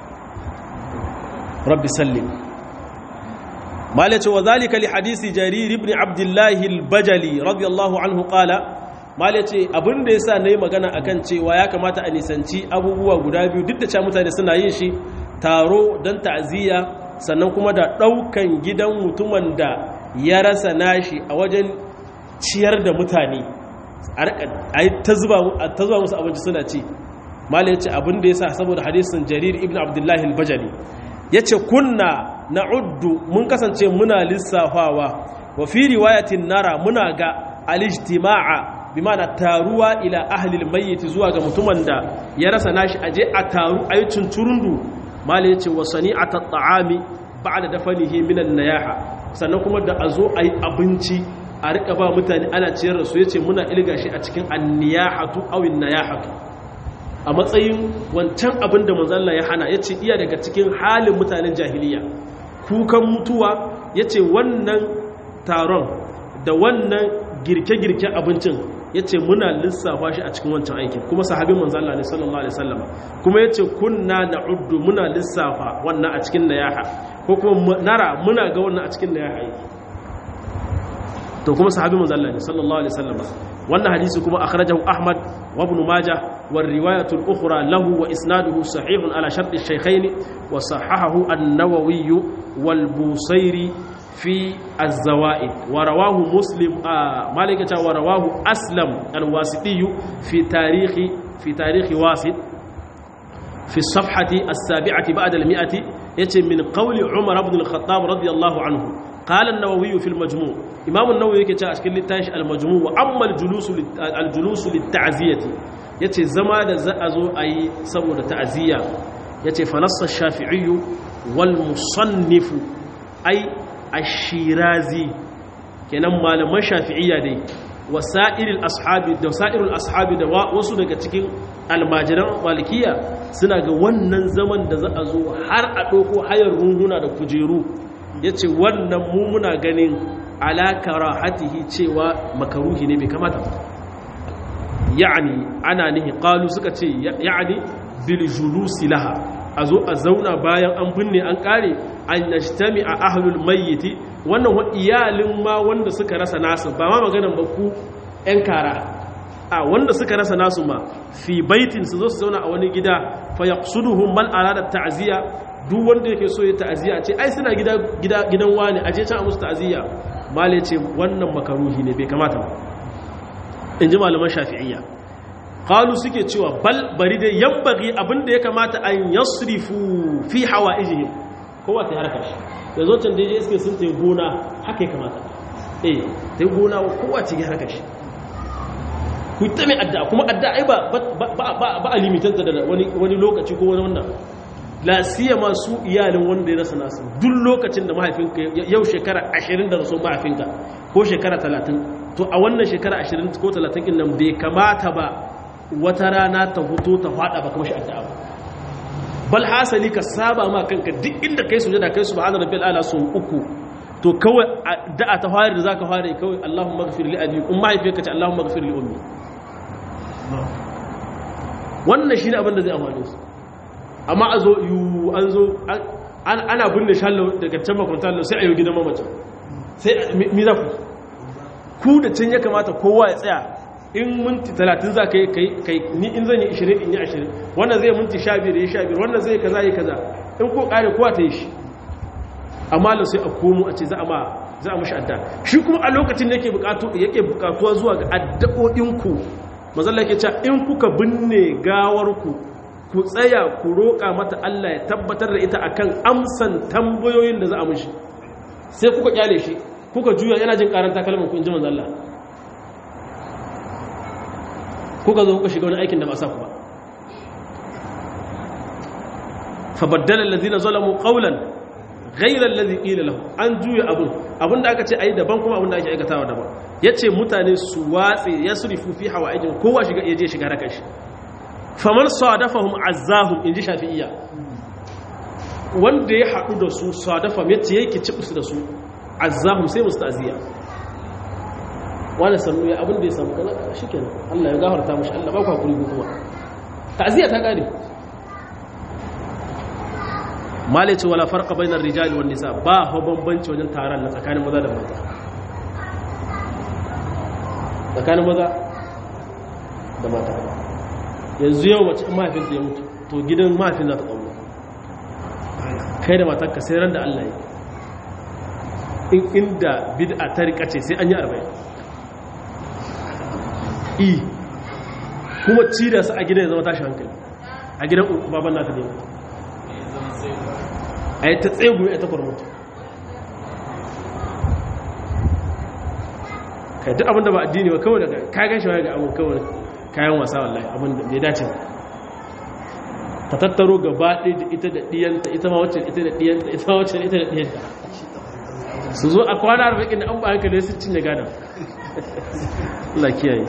rabbi sallim malace wa zalika li hadisi jarir ibn abdullah al-bajali radiyallahu anhu qala malace abinda yasa nayi magana akan cewa ya kamata a nisanci abubuwa guda biyu duk da cewa mutane suna yin shi taro dan ta'ziya sannan kuma da daukan gidan mutumin da ya rasa nashi a wajen ciyar da mutane a yi ta zuba musu abinci suna ci malai ya ce abin da ya sa saboda hadisin jarir ibn abdullahi al-bajali ya ce kunna na uddu mun kasance muna lissafawa wa fi riwayatin nara muna ga alijtima'a bi mana taruwa ila ahlil mayyit zuwa ga mutumin da ya rasa nashi aje a taru ayi tunturundu malai ya ce wa sani'atat ta'ami ba'da dafanihi minan nayaha sannan kuma da a zo a yi abinci a rika ba mutane ana ciyar da su ya ce muna ilga shi a cikin anniyahatu awin nayahatu a matsayin wancan abin da manzalla ya hana ya ce iya daga cikin halin mutanen jahiliya kukan mutuwa ya ce wannan taron da wannan girke-girken abincin ya ce muna lissafa shi a cikin wancan aikin kuma sahabin manzalla ne sallallahu alaihi sallama kuma ya ce kunna na uddu muna lissafa wannan a cikin nayaha ko kuma nara muna ga wannan a cikin nayaha aiki to kuma sahabi manzo Allah ne sallallahu alaihi wasallam wannan hadisi kuma akhrajahu Ahmad wa Ibn Majah wa riwayatu al-ukhra lahu wa isnaduhu sahihun ala shart ash-shaykhayn wa sahahahu an-Nawawi wal Busairi fi az-zawaid wa rawahu Muslim malika ta wa rawahu Aslam al-Wasiti fi tarihi fi tarihi Wasit في الصفحة السابعة بعد المئة يتم من قول عمر بن الخطاب رضي الله عنه qala an-nawawi fi al-majmu' imam an-nawawi yake cewa a cikin littafin al-majmu' wa amma al-julus al-julus lit-ta'ziyati yace zama da za a zo ayi saboda ta'ziya yace fa nassa ash-shafi'i wal musannif ay ash-shirazi kenan malaman shafi'iyya dai wasa'iril ashabi da sa'irul ashabi da wasu daga cikin almajiran malikiya suna ga wannan zaman da za a zo har a ɗauko hayar runguna da kujeru ya ce wannan mummuna ganin alakara hatihi cewa makaruhi ne bai kamata ba ya'ani ana nihi ƙalu suka ce ya'ani bil julusi laha a zo a zauna bayan an binne an ƙare an nashtami a ahlul mayyiti wannan wa iyalin ma wanda suka rasa nasu ba ma maganan ba ku 'yan kara a wanda suka rasa nasu ma fi baitin su zo su zauna a wani gida fa yaqsuduhum man arada ta'ziya duk wanda yake so ya ta'ziya ce ai suna gida gida gidan wani aje can a musu ta'ziya male ce wannan makaruhi ne bai kamata ba inji malaman shafi'iyya qalu suke cewa bal bari dai yambagi abinda ya kamata an yasrifu fi hawaijihim kowa ta harkar shi da zo can daidai iske sun tai gona haka ya kamata eh tai gona kowa ce harkar shi ku ta mai adda kuma adda ai ba ba a limitanta da wani lokaci ko wani wannan la siyama su iyalin wanda ya rasa nasu duk lokacin da mahaifinka yau shekara 20 da rasu mahaifinka ko shekara 30 to a wannan shekara 20 ko 30 din nan bai kamata ba wata rana ta fito ta fada ba kuma shi addu'a ba bal hasali ka saba ma kanka duk inda kai sujada kai subhana rabbil ala sun uku to kawai da'a ta fara da zaka fara kawai Allahumma ighfir li abi umma haifiyarka ce Allahumma ighfir li ummi wannan shine abin da zai amfane su amma a zo yu an zo ana binne shallo daga can makwanta sai a yi gidan mamacin sai mi za ku ku da can ya kamata kowa ya tsaya in minti talatin za ka yi kai ni in zan yi ishirin in yi ashirin wannan zai minti sha biyar ya sha biyar wannan zai kaza yi kaza in ko kare kowa ta yi shi amma da sai a komo a ce za a ma za a mashi adda shi kuma a lokacin da yake bukatu yake bukatuwa zuwa ga addu'o'inku mazalla yake cewa in kuka binne gawarku ku tsaya ku roƙa mata Allah ya tabbatar da ita akan amsan tambayoyin da za a mishi sai kuka kyale shi kuka juya yana jin karanta kalmar ku in ji manzo Allah kuka zo kuka shiga wani aikin da ba sa ku ba fa baddala allazina zalamu qawlan ghayra allazi qila lahum an juya abun abunda aka ce ayi daban kuma abunda ake aikatawa daban yace mutane su watse yasrifu fi hawaijin kowa shiga yaje shiga rakan shi faman sadafahum azzahum inji shafi'iyya wanda ya haɗu da su sadafa mace yake ci da su azzahum sai musu ta'ziya wani sannu ya abin da ya samu kaza shikenan Allah ya gafarta mishi Allah ba ku hakuri kuma ta'ziya ta gane malaci wala farqa bainar rijali wan nisa ba ho bambanci wajen taron na tsakanin maza da mata tsakanin maza da mata yanzu yau mace mahaifinta ya mutu to gidan mahaifin za ta ƙauna kai da matarka sai ran da Allah ya in inda bid'a ta rika ce sai an yi arba'in i kuma ci da su a gidan ya zama tashi hankali a gidan baban nata ne a yi ta tsegu ya ta kwarmutu kai duk abinda ba addini ba kawai daga kagan shi ga abin kawai kayan wasa wallahi abin da bai dace ta tattaro gaba ɗaya da ita da ɗiyanta ita ma wacce ita da ɗiyanta ita ma wacce ita da ɗiyanta su zo a kwana arba'in da an ba hankali su cinye gada Allah kiyaye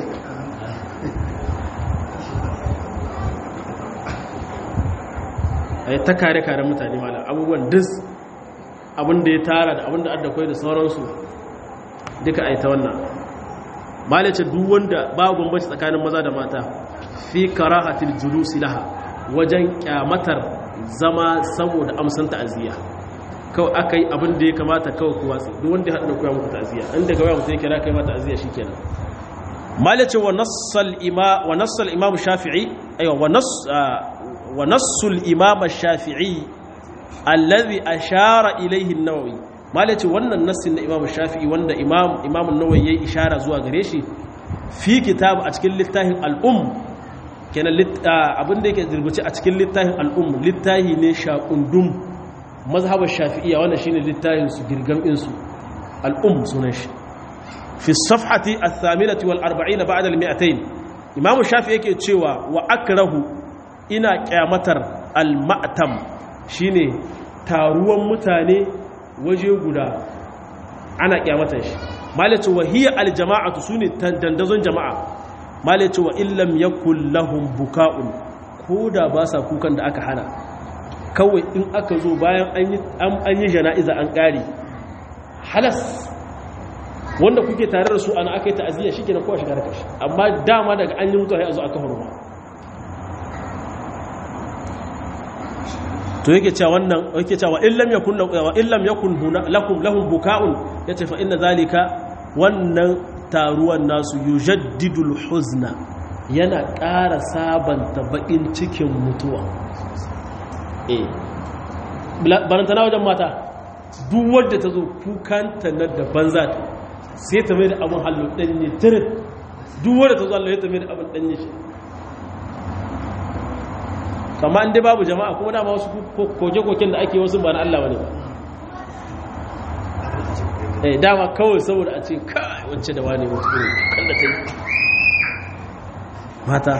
a yi ta kare kare mutane mala abubuwan dis abin da ya tara da abin da adda kwai da sauransu duka a yi ta wannan malice duk wanda ba bambanci tsakanin maza da mata fi karahatil julusi laha wajen kyamatar zama saboda amsan ta'aziyya kawai aka yi abin da ya kamata kawai kuwa tsi duk wanda ya haɗu da kuwa muku ta'aziyya inda kawai mutum ya kira kai ma ta'aziyya shikenan malice wa nassal ima wa nassal imam shafi'i aywa wa nass wa nassul imam shafi'i alladhi ashara ilayhi an-nawawi malaci wannan nassin na imam shafi'i wanda imam imam an-nawawi yayi ishara zuwa gare shi fi kitab a cikin littafin al-um kenan abin da yake rubuce a cikin littafin al-um littafi ne shaqundum mazhabar shafi'iyya wannan shine littafin su girgam din su al'um sunan shi fi safhati athaminati wal arba'ina ba'da al mi'atayn imamu shafi yake cewa wa akrahu ina kyamatar al ma'tam shine taruwan mutane waje guda ana kyamatar shi malaci wa hiya al jama'atu sune dandazon jama'a malaci wa illam yakul lahum buka'un koda ba sa kukan da aka hana kawai in aka zo bayan an yi jana'iza an ƙari halas wanda kuke tare da su ana aka yi ta'aziyya shi kenan kowa shiga da kashi amma dama daga an yi mutuwa ya zo aka hurma to yake cewa wannan yake cewa illam yakun wa illam yakun lakum lahum buka'un yace fa inna zalika wannan taruwan nasu yujaddidul huzna yana ƙara sabanta baƙin cikin mutuwa eh barantana wajen mata duk wadda ta zo kukanta na da banza ta sai ta mai da abin hallo ɗanye tirin duk wadda ta zo hallo ya ta mai da abin ɗanye shi kama inda babu jama'a kuma dama wasu koke-koken da ake wasu ba na Allah wani ba eh dama kawai saboda a ce kai wacce da wani mutu ne kan da ta yi mata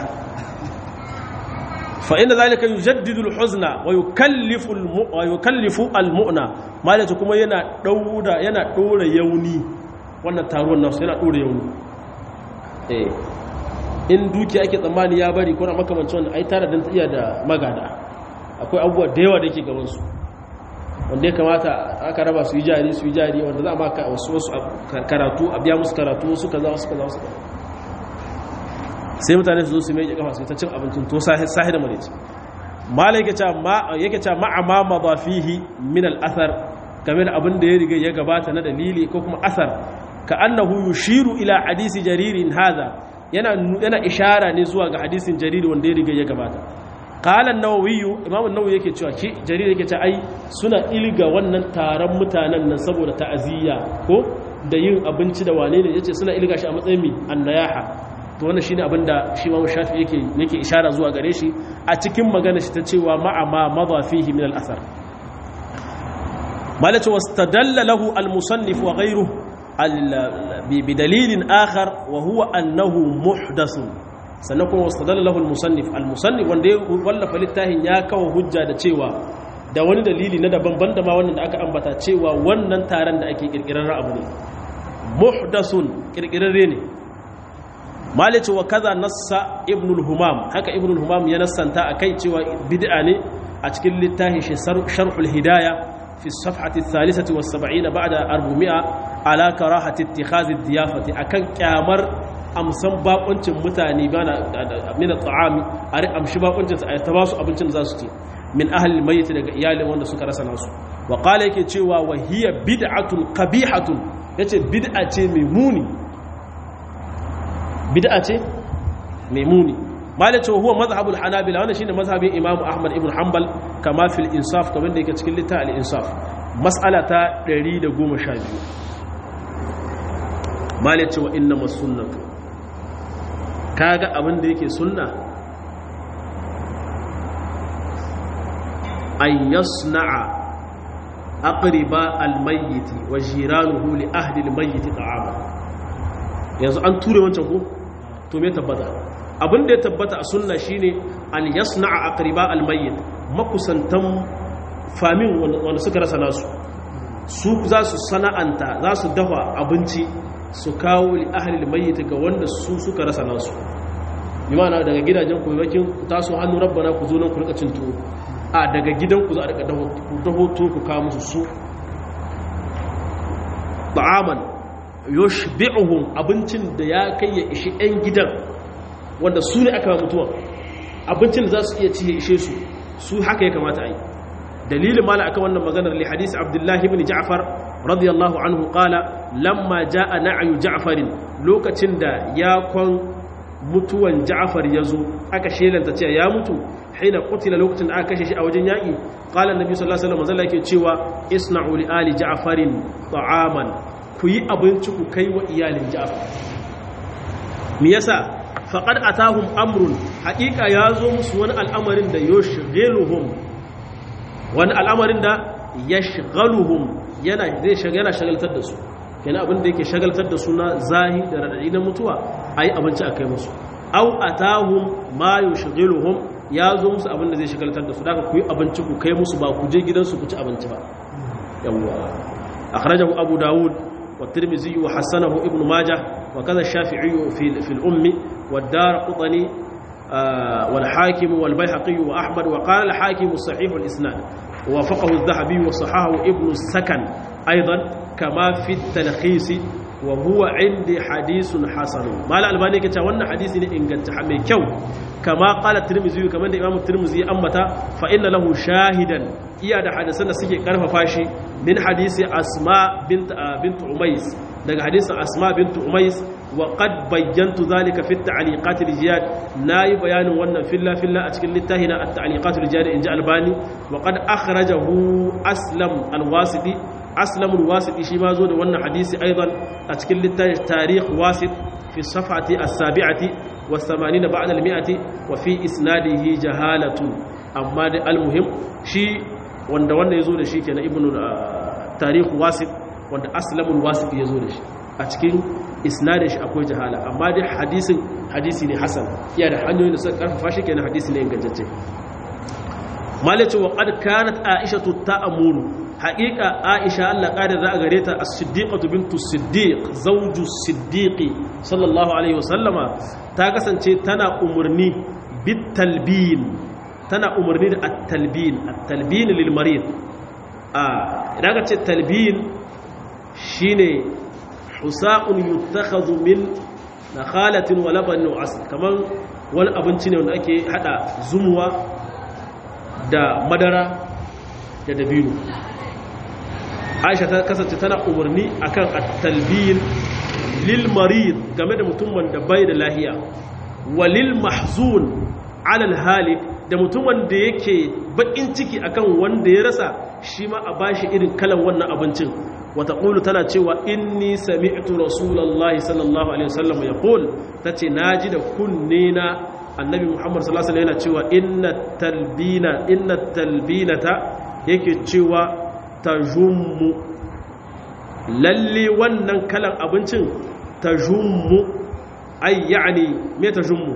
فإن ذلك يجدد الحزن ويكلف الم... ويكلف المؤنى مالته kuma yana daura yana dora yauni wannan taruwan nasu yana dora yauni eh in duki ake tsammani ya bari ko na makamancin wannan ai tare dan iya da magada akwai abubuwa da yawa da yake gaban su wanda ya kamata aka raba su yi jari su yi jari wanda za a maka wasu wasu karatu a biya musu karatu wasu kaza wasu kaza wasu kaza sai mutane su zo su mai kafa su ta cin abincin to sahi da marici malai yake ce ma'ama ma ba fihi min al'athar game da abin da ya riga ya gabata na dalili ko kuma athar ka annahu yushiru ila hadisi jaririn haza yana yana ishara ne zuwa ga hadisin jariri wanda ya riga ya gabata qala an-nawawi imam an-nawawi yake cewa ki jariri yake ce ai suna ilga wannan taron mutanen nan saboda ta'aziyya ko da yin abinci da wane ne yace suna ilga shi a matsayin mi annayaha to wannan shine abin da shi Imam Shafi yake yake ishara zuwa gare shi a cikin magana shi ta cewa ma'a ma madha fihi min al-athar malaka wastadalla lahu al-musannif wa ghayruhu bi dalilin akhar wa huwa annahu muhdath sannan kuma wastadalla lahu al-musannif al-musannif wanda ya wallafa littafin ya kawo hujja da cewa da wani dalili na daban banda ma wannan da aka ambata cewa wannan taron da ake kirkirar abu ne muhdathun kirkirarre ne malice wa kaza nassa ibnul humam haka ibnul humam ya nassanta akai cewa bid'a ne a cikin littafin shi sharhul hidaya fi safhati thalithati was 70 ba'da 400 ala karahati ittikhadhi diyafati akan kyamar amsan bakuncin mutane bana min at'ami ari amshi bakuncin su ta basu abincin da zasu ci min ahli almayyit daga iyalin wanda suka rasa nasu wa qala yake cewa wa hiya bid'atun qabihatun yace bid'a ce mai muni bid'a ce mai muni malace huwa mazhabul hanabila wannan shine mazhabin imam ahmad ibn hanbal kama fil insaf kamar da yake cikin littafin al insaf mas'ala ta 112 malace wa inna masunnatu kaga abin da yake sunna an yasna'a aqriba al mayyit wa jiranuhu li ahli al mayyit ta'ama yanzu an ture wancan ko to me tabbata abin da ya tabbata a sunna shine an yasna'a aqriba almayyit makusantan famin wanda suka rasa nasu su za su sana'anta za su dafa abinci su kawo li ahli almayyit ga wanda su suka rasa nasu imana daga gidajen ku bakin taso hannu rabbana ku zo nan ku rika cin tuwo a daga gidan ku za a rika daho tuwo ku kawo musu su ta'aman yushbi'uhum abincin da ya kai ya ishi 'yan gidan wanda su ne aka mutuwa abincin da za su iya ci ya ishe su su haka ya kamata a yi dalilin mala aka wannan maganar li hadisi abdullahi ibn ja'far radiyallahu anhu qala lamma ja'a na'yu ja'farin lokacin da ya kwan mutuwan ja'far yazo aka shelanta cewa ya mutu hina qutila lokacin da aka kashe shi a wajen yaki qala annabi sallallahu alaihi wasallam yake cewa isna'u li ali ja'farin ta'aman ku yi abinci ku kai wa iyalin ja'far me yasa faqad atahum amrun haqiqa ya zo musu wani al'amarin da yushghiluhum wani al'amarin da yashghaluhum yana zai yana shagaltar da su kenan abin da yake shagaltar da suna zahi da radadi na mutuwa ayi abinci a kai musu aw atahum ma yushghiluhum ya zo musu abin da zai shagaltar da su daga ku yi abinci ku kai musu ba ku je gidansu ku ci abinci ba yawwa akhrajahu abu daud wa tirmidhi wa hasanahu ibnu majah wa kaza shafi'i fi fi al-ummi wa ad-darqutni wal hakim wal bayhaqi wa ahmad wa qala al-hakim sahih al-isnad wa wafaqahu adh-dhahabi wa sahahu ibnu sakan aidan kama fi at-talkhis wa huwa indi hadithun hasan mal albani yake cewa wannan hadisi ne inganta mai kyau kama qala tirmidhi kamar da imamu tirmidhi ambata fa inna lahu shahidan iya da hadisan da suke karfafa shi min hadisi asma bint bint umais daga hadisin asma bint umais wa qad bayyantu zalika fi at-ta'liqat al-jiyad nayi bayanin wannan filla filla a cikin littafina at-ta'liqat al-jiyad inji albani wa qad akhrajahu aslam al-wasiti aslam al-wasiti shi ma zo da wannan hadisi aidan a cikin littafin tarikh wasit fi safhati as-sabi'ati was-80 ba'da al-mi'ati wa fi isnadihi jahalatun amma da al-muhim shi wanda wanda yazo da shi kenan ibnu tarikh wasit wanda aslamul wasit yazo da shi a cikin isnadin shi akwai jahala amma dai hadisin hadisi ne hasan iya da hanyoyin da suka karfafa shi kenan hadisi ne ingantacce malaci wa qad kanat aishatu ta'muru haqiqa aisha Allah kada za a gare ta as-siddiqatu bintu siddiq zawju siddiqi sallallahu alaihi wasallama ta kasance tana umurni bit talbin tana umurni da at-talbin at-talbin lil marid a idan ka ce talbin shine husa'un yuttakhadhu min nakhalatin wa labanin wa asl kaman wani abinci ne wanda ake hada zumuwa da madara da dabino Aisha ta kasance tana umarni akan at-talbin lil marid game da mutum wanda bai da lahiya walil mahzun ala al-halik da mutum wanda yake bakin ciki akan wanda ya rasa shi ma a bashi irin kalan wannan abincin wata ƙulu tana cewa inni sami'tu rasulullahi sallallahu alaihi wasallam ya ƙul ta ce na ji da kunne na annabi muhammad sallallahu alaihi yana cewa inna talbina inna talbinata yake cewa ta jummu lalle wannan kalan abincin ta jummu ai ya'ani me ta jummu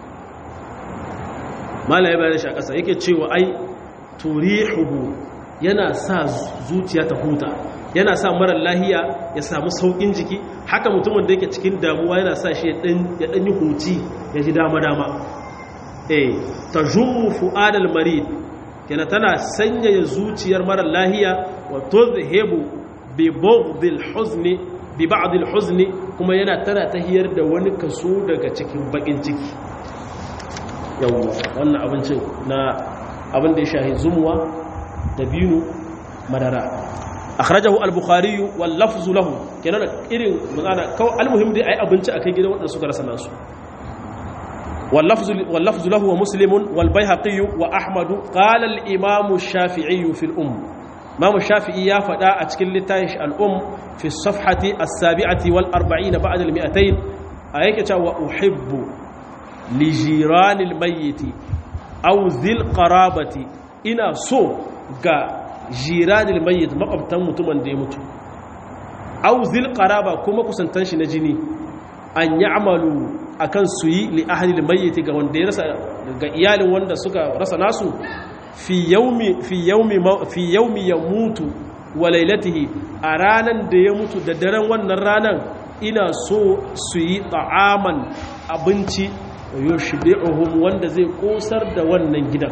malaye bayan shi a ƙasa yake cewa ai turihuhu yana sa zuciya ta huta yana sa marar lahiya ya samu saukin jiki haka mutumin da yake cikin damuwa yana sa shi ya ɗan yi huci ya ji dama-dama eh ta jummu fu'adal marid yana tana sanyaya zuciyar marar lahiya wa tuzhibu bi bughdil huzni bi ba'dil huzni kuma yana tana tahiyar da wani kaso daga cikin bakin ciki yawwa wannan abincin na abin da ya shahi zumuwa da binu madara akhrajahu al-bukhari wal lafzu lahu kenan irin magana kawai almuhim dai ai abinci akai gidan wadanda suka rasa nasu wal lafzu wal lafzu lahu wa muslim wal baihaqi wa ahmad qala al-imam ash-shafi'i fi al-umm imam shafi'i ya fada a cikin littafin al-umm fi as-safhati as-sabi'ati wal 40 ba'da al-200 ayake cewa uhibbu li jirani al-mayyit aw dhil qarabati ina so ga jiranil mayyit makwabtan mutumin da ya mutu auzil qaraba kuma kusantan shi na jini an ya'malu akan su yi li ahlil mayyit ga wanda ya rasa ga iyalin wanda suka rasa nasu fi yaumi fi yaumi fi yaumi yamutu wa lailatihi a ranan da ya mutu da daren wannan ranan ina so su yi ta'aman abinci yushbi'uhum wanda zai kosar da wannan gidan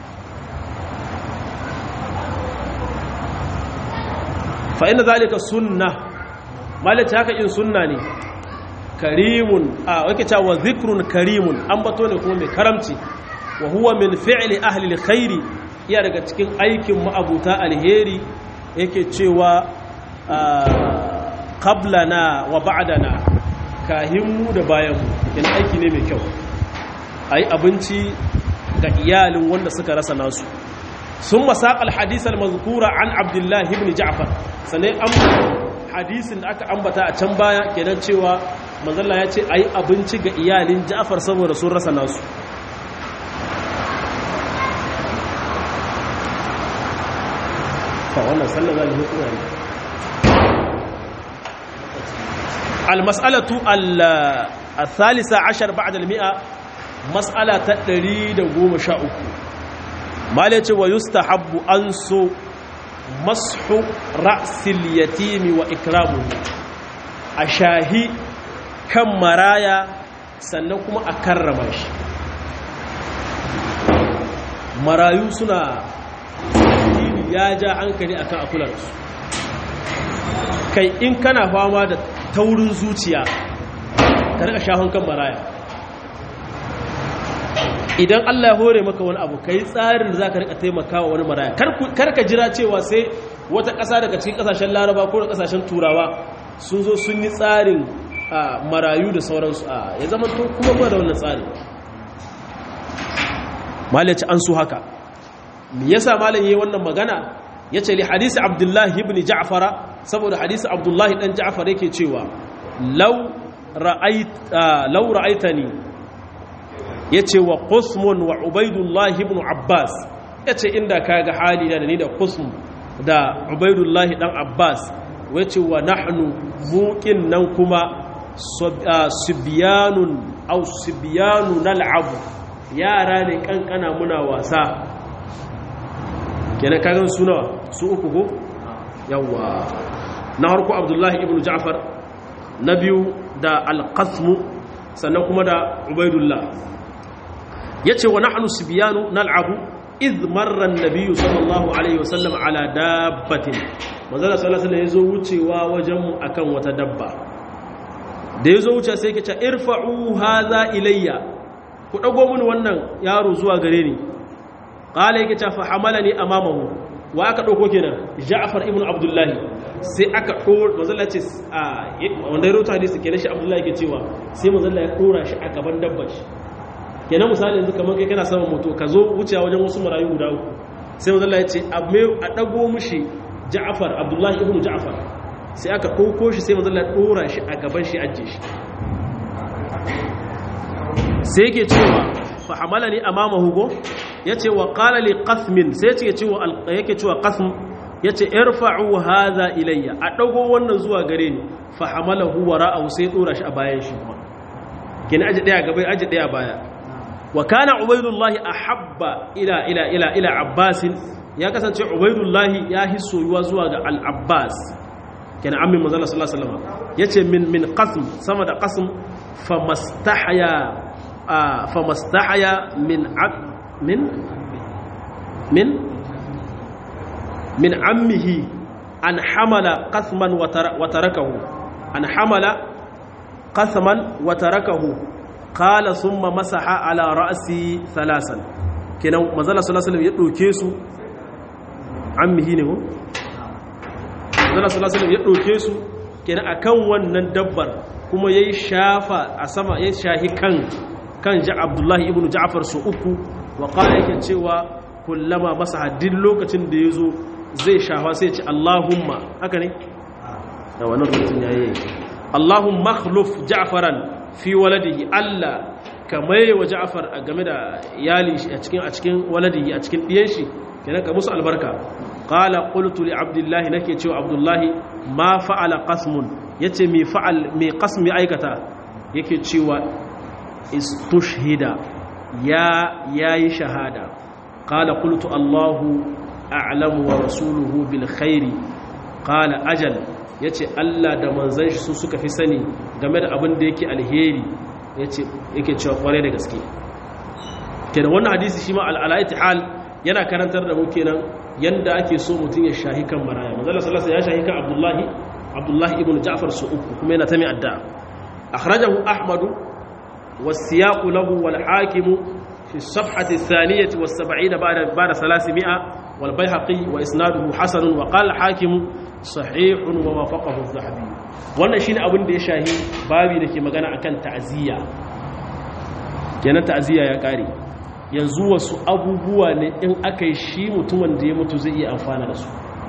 fa inna zalika sunna malaci haka in sunna ne karimun a wake cewa zikrun karimun an bato ne kuma mai karamci wa huwa min fi'li ahli alkhairi iya daga cikin aikin ma'abuta alheri yake cewa qablana wa ba'dana kahinmu da bayanmu yana aiki ne mai kyau ayi abinci ga iyalin wanda suka rasa nasu sun masaƙa alhadisar mazkura an abdullahi ibn ja'far sannan an hadisin da aka ambata a can baya kenan cewa manzalla ya ce a yi abinci ga iyalin ja'far saboda sun rasa nasu fa wannan sallar za ne almas'alatu al-thalitha ashar ba'da al-mi'a mas'ala ta 113 mala ce wa yustahabbu an so mashu ra'sil yatimi wa ikramuhu a shahi kan maraya sannan kuma a karrama shi marayu suna ya ja hankali akan akularsu kai in kana fama da taurin zuciya ka rika shahon kan maraya idan Allah ya hore maka wani abu kai tsarin da za ka rika taimakawa wani maraya kar ka jira cewa sai wata ƙasa daga cikin ƙasashen laraba ko da ƙasashen turawa sun zo sun yi tsarin marayu da sauransu a ya zama to kuma ba da wannan tsari malaci an su haka me yasa malam yayi wannan magana yace li hadisi abdullahi ibn ja'fara saboda hadisi abdullahi dan ja'far yake cewa law ra'ait law ra'aitani yace wa qusmun wa ubaidullah ibn abbas yace inda kaga hali da ni da qusm da ubaidullah dan abbas wace wa nahnu muqin nan kuma subyanun aw subyanu nal'abu yara ne kankana muna wasa kenan kagan suna su uku ko yawa na harko abdullahi ibn ja'far na biyu da alqasmu sannan kuma da ubaidullah yace wa nahnu sibyanu nal'abu idh marra an-nabiy sallallahu alaihi wasallam ala dabbatin manzala sallallahu alaihi yazo wucewa wajen mu akan wata dabba da yazo wuce sai yake ce irfa'u hadha ilayya ku dago mini wannan yaro zuwa gare ni qala yake ce fa hamalani amamahu wa aka dauko kenan Ja'far ibn Abdullahi sai aka dora manzala ce wanda ya rota hadisi kenan shi Abdullahi yake cewa sai manzala ya dora shi a gaban dabbar shi kenan misali yanzu kamar kai kana saman moto ka zo wucewa wajen wasu marayu guda uku sai manzala ya ce a dago mushi Ja'far Abdullahi ibn Ja'far sai aka dauko shi sai manzala ya dora shi a gaban shi ajje shi sai yake cewa fa hamalani amamahu go yace wa qala li qasmin sai yace cewa yake cewa qasm yace irfa'u hadha ilayya a dago wannan zuwa gare ni fa hamalahu wara'ahu sai dora shi a bayan shi kuma kin aje daya gaba aje daya baya wa kana ubaydullah ahabba ila ila ila ila abbas ya kasance ubaydullah ya hisoyuwa zuwa ga al-abbas kin ammi manzo sallallahu alaihi wasallam yace min min qasm sama da qasm famastahya famastahya min min min min ammihi an hamala qasman wa tarakahu an hamala qasman wa tarakahu qala thumma masaha ala ra'si thalasan kenan manzala sallallahu alaihi wasallam ya doke su ammihi ne ko manzala sallallahu alaihi wasallam ya doke su kenan akan wannan dabbar kuma yayi shafa a sama yayi shahi kan kan ja Abdullahi ibn Ja'far su uku wa qala yake cewa kullama masaha duk lokacin da yazo zai shafa sai ce Allahumma haka ne da wannan rubutun yayi Allahumma akhluf Ja'faran fi waladihi Allah kamar wa Ja'far a game da iyali a cikin a cikin waladihi a cikin diyan shi kenan ka musu albarka qala qultu li Abdullah nake cewa Abdullah ma fa'ala qasmun yace mi fa'al mi qasmi aikata yake cewa istushhida ya yayi shahada qala qultu Allahu a'lamu wa rasuluhu bil khairi qala ajal yace Allah da manzon shi su suka fi sani game da abin da yake alheri yace yake cewa kware da gaske kenan wannan hadisi shi ma al-alaiti hal yana karantar da mu kenan yanda ake so mutun ya shahi kan maraya manzon sallallahu alaihi ya shahi kan Abdullahi Abdullahi ibn Ja'far su uku kuma yana ta mai adda akhrajahu Ahmadu والسياق له والحاكم في الصفحة الثانية والسبعين بعد بعد ثلاثمائة والبيهقي وإسناده حسن وقال الحاكم صحيح ووافقه الذهبي wannan shine abin da ya shahi babi da ke magana akan ta'aziyya kenan ta'aziyya ya kare yanzu wasu abubuwa ne in aka yi shi mutumin da ya mutu zai iya amfana da su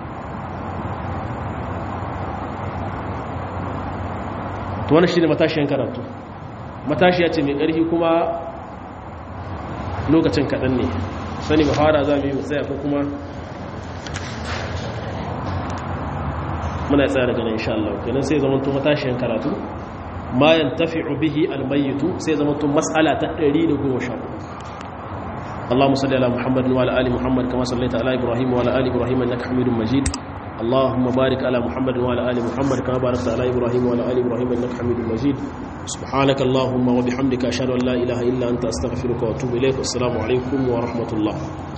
to wannan shine matashiyan karatu matashiya ce mai ƙarfi kuma lokacin kaɗan ne sani ba fara za mu yi matsaya ko kuma muna tsaya daga nan insha Allah kenan sai zama to matashiyan karatu ma yantafi'u bihi almayyitu sai zama tun mas'ala ta 110 اللهم صل على محمد وعلى ال محمد كما صليت على ابراهيم وعلى ال ابراهيم انك حميد مجيد اللهم بارك على محمد وعلى ال محمد كما باركت على ابراهيم وعلى ال ابراهيم انك حميد مجيد سبحانك اللهم وبحمدك اشهد ان لا اله الا انت استغفرك واتوب اليك والسلام عليكم ورحمه الله